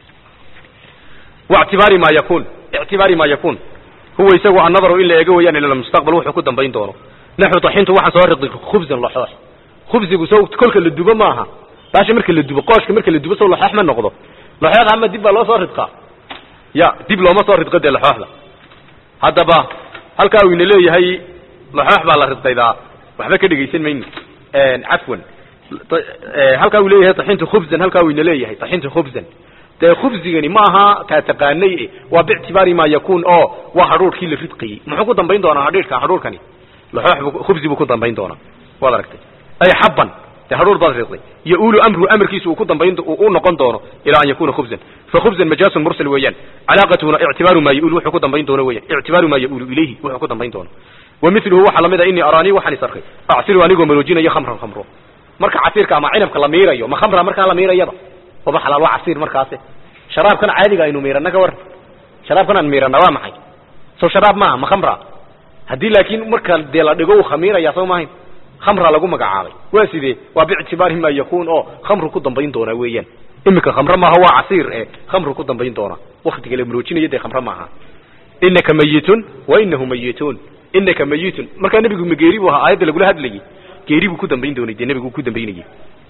waictibaari ma yakun ictibaari ma yakun huwa isagu annadaru in la eego weeyaan ila mustaqbal wuxuu ku dambayn doono naxu taxintu waxaan soo riqi khubzan laxoox khubsigu sow kolka la dubo maaha baasha marka la dubo qooshka marka la dubo sow laxoox ma noqdo laxooxda ama dib baa loo soo ridqaa ya dib looma soo ridqo dee laxooxda haddaba halkaa uu ina leeyahay laxoox baa la ridqaydaa waxba ka dhegaysan mayno cafwan halkaa uu leeyahay taxintu khubzan halkaa uu ina leeyahay taxintu khubzan dee khubzigani ma aha taa taqaanay waa biictibaari ma yakun oo waa hadhuurkii la ridqayey muxuu ku dambayn doonaa hadhiirka hadhuurkani laxoox khubzi buu ku dambayn doonaa waad aragtay ay xabban dee hadhuur baad ridqay yaulu amruhu amarkiisu uu ku dambayn u noqon doono ilaa an yakuna khubzan fa khubzan majaasun mursal weeyaan calaaqatuhuna ictibaaru ma yaulu wuxuu ku dambayn doono weeyaan ictibaaru ma yaulu ilayhi wuxuu ku dambayn doono wa miluhu waxaa lamid a inii araanii waxaan is arkay acsiru anigoo maroojinayo khamran khamro marka casiirka ama cinabka la miirayo ma khamra markaa la miirayaba waba xalaal waa casiir markaasi sharaabkan caadiga aynu miirana ka waran sharaabkan aan miirana waa maxay sow sharaab maaha ma khamra haddii laakiin marka dee la dhigo uu khamiiraya soo maahayn khamra lagu magacaabay waa sidee waa biictibaari ma yakun oo khamru ku dambayn doonaa weeyaan iminka khamre maaha waa casiir e khamru ku dambayn doonaa waktiga la maroojinayo dee khamre maaha inaka mayitun wa inahu mayituun inaka mayitun markaa nebigu ma geeri buu ahaa aayadda lagula hadlayay geeri buu ku dambayn doonay dee nebigu ku dambaynayay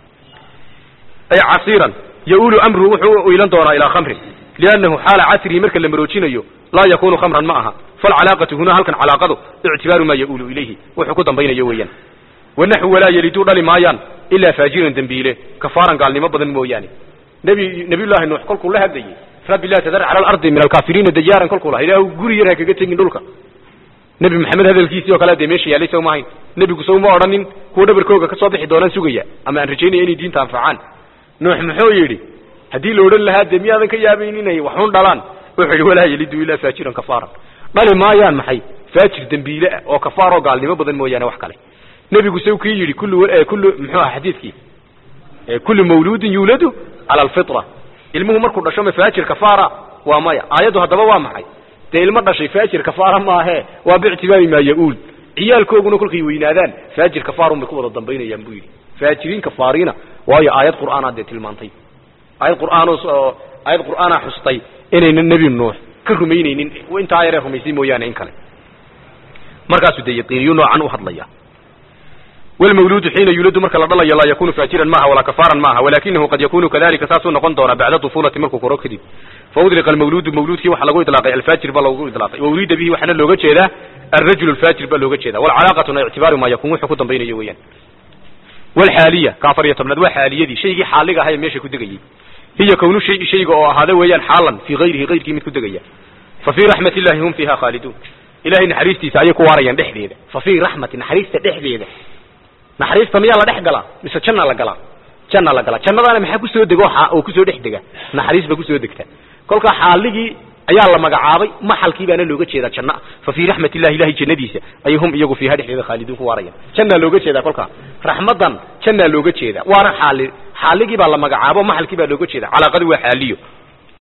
ay casiiran yaulu amruhu wuxuu ilan doonaa ilaa khamrin liannahu xaala casrihi marka la maroojinayo laa yakunu khamran ma aha falcalaaqatu huna halkan calaaqadu ictibaaru maa yaulu ilayhi wuxuu ku dambaynayo weeyaan wanaxu walaa yeliduu dhali maayaan ilaa faajiran dembiile kafaaran gaalnimo badan mooyaane nebi nebiyullaahi nuux kolkuu la hadlayay rabbi laa tadar cala alardi min alkaafiriina dayaaran kolkuu laha ilaahu guri yar ha kaga tegin dhulka nebi maxamed hadalkiisii oo kale dee meesha yaallay sow maahayn nebigu sow ma odhanin kuwa dhabarkooga ka soo bixi doonaan sugaya ama aan rajaynaya inay diinta anfacaan nuux muxuu yidhi haddii la odhan lahaa dee miyaadan ka yaabayn inay waxun dhalaan wuxuu yidhi walaa yelidu ilaa faajiran kafaaran dhali maayaan maxay faajir dembiile ah oo kafaaroo gaalnimo badan mooyaane wax kale nebigu saw kii yidhi kullu kullu muxuu aha xadiidkii kullu mawluudin yuuladu cala alfitra ilmuhu markuu dhasho ma faajir kafaara waa maya aayaddu haddaba waa maxay dee ilmo dhashay faajir kafaara maahe waa biictibaari maa ya-uul ciyaalkooguna kolkay weynaadaan faajir kafaarun bay ku wada dambaynayaan buu yidhi faajiriin kafaariina waayo aayad qur'aanaa dee tilmaantay aayad qur'aanoo aayad qur'aanaa xustay inaynan nebi nuux ka rumaynaynin intaa yaree rumaysay mooyaane in kale markaasuu dee yaqiiniyu noocan u hadlaya wlmawluudu xiina yuuladu marka la dhalayo laa yakunu faajiran maaha walaa kafaaran maaha walakinahu qad yakunu kadalika saasuu noqon doonaa bacda طufulati markuu koro kadib faudliqa almawluudu mawluudkii waxaa lagu idlaaqay alfaajir baa lagu idlaaqay wauriida bihi waxaana looga jeedaa alrajul alfaajir baa looga jeeda walcalaaqatuna ictibaaru maa yakun wuxuu ku dambaynayo weeyaan walxaaliya ka afar iyo tobnaad waa xaaliyadii shaygii xaaliga ahaa ee meesha ku degayey hiya kownu shayi shayga oo ahaada weeyaan xaalan fii hayrihi hayrkii mid ku degaya fa fii raxmat illahi hum fiiha khaaliduun ilahay naxariistiisa ayay ku waarayaan dhexdeeda fa fii raxmati naxariista dhexdeeda naxariista miyaa la dhex galaa mise janna la galaa janna la galaa jannadaana maxaa kusoo dego oo kusoo dhex dega naxariis ba kusoo degta kolkaa xaaligii ayaa la magacaabay maxalkii baana looga jeedaa janna fa fii raxmat illahi ilahay jannadiisa ayay hum iyagu fiiha dhexdeeda khaaliduun ku waarayaan jannaa looga jeedaa kolkaa raxmadan jannaa looga jeedaa waana xaali xaaligii baa la magacaabo maxalkii baa looga jeeda calaaqadu waa xaaliyo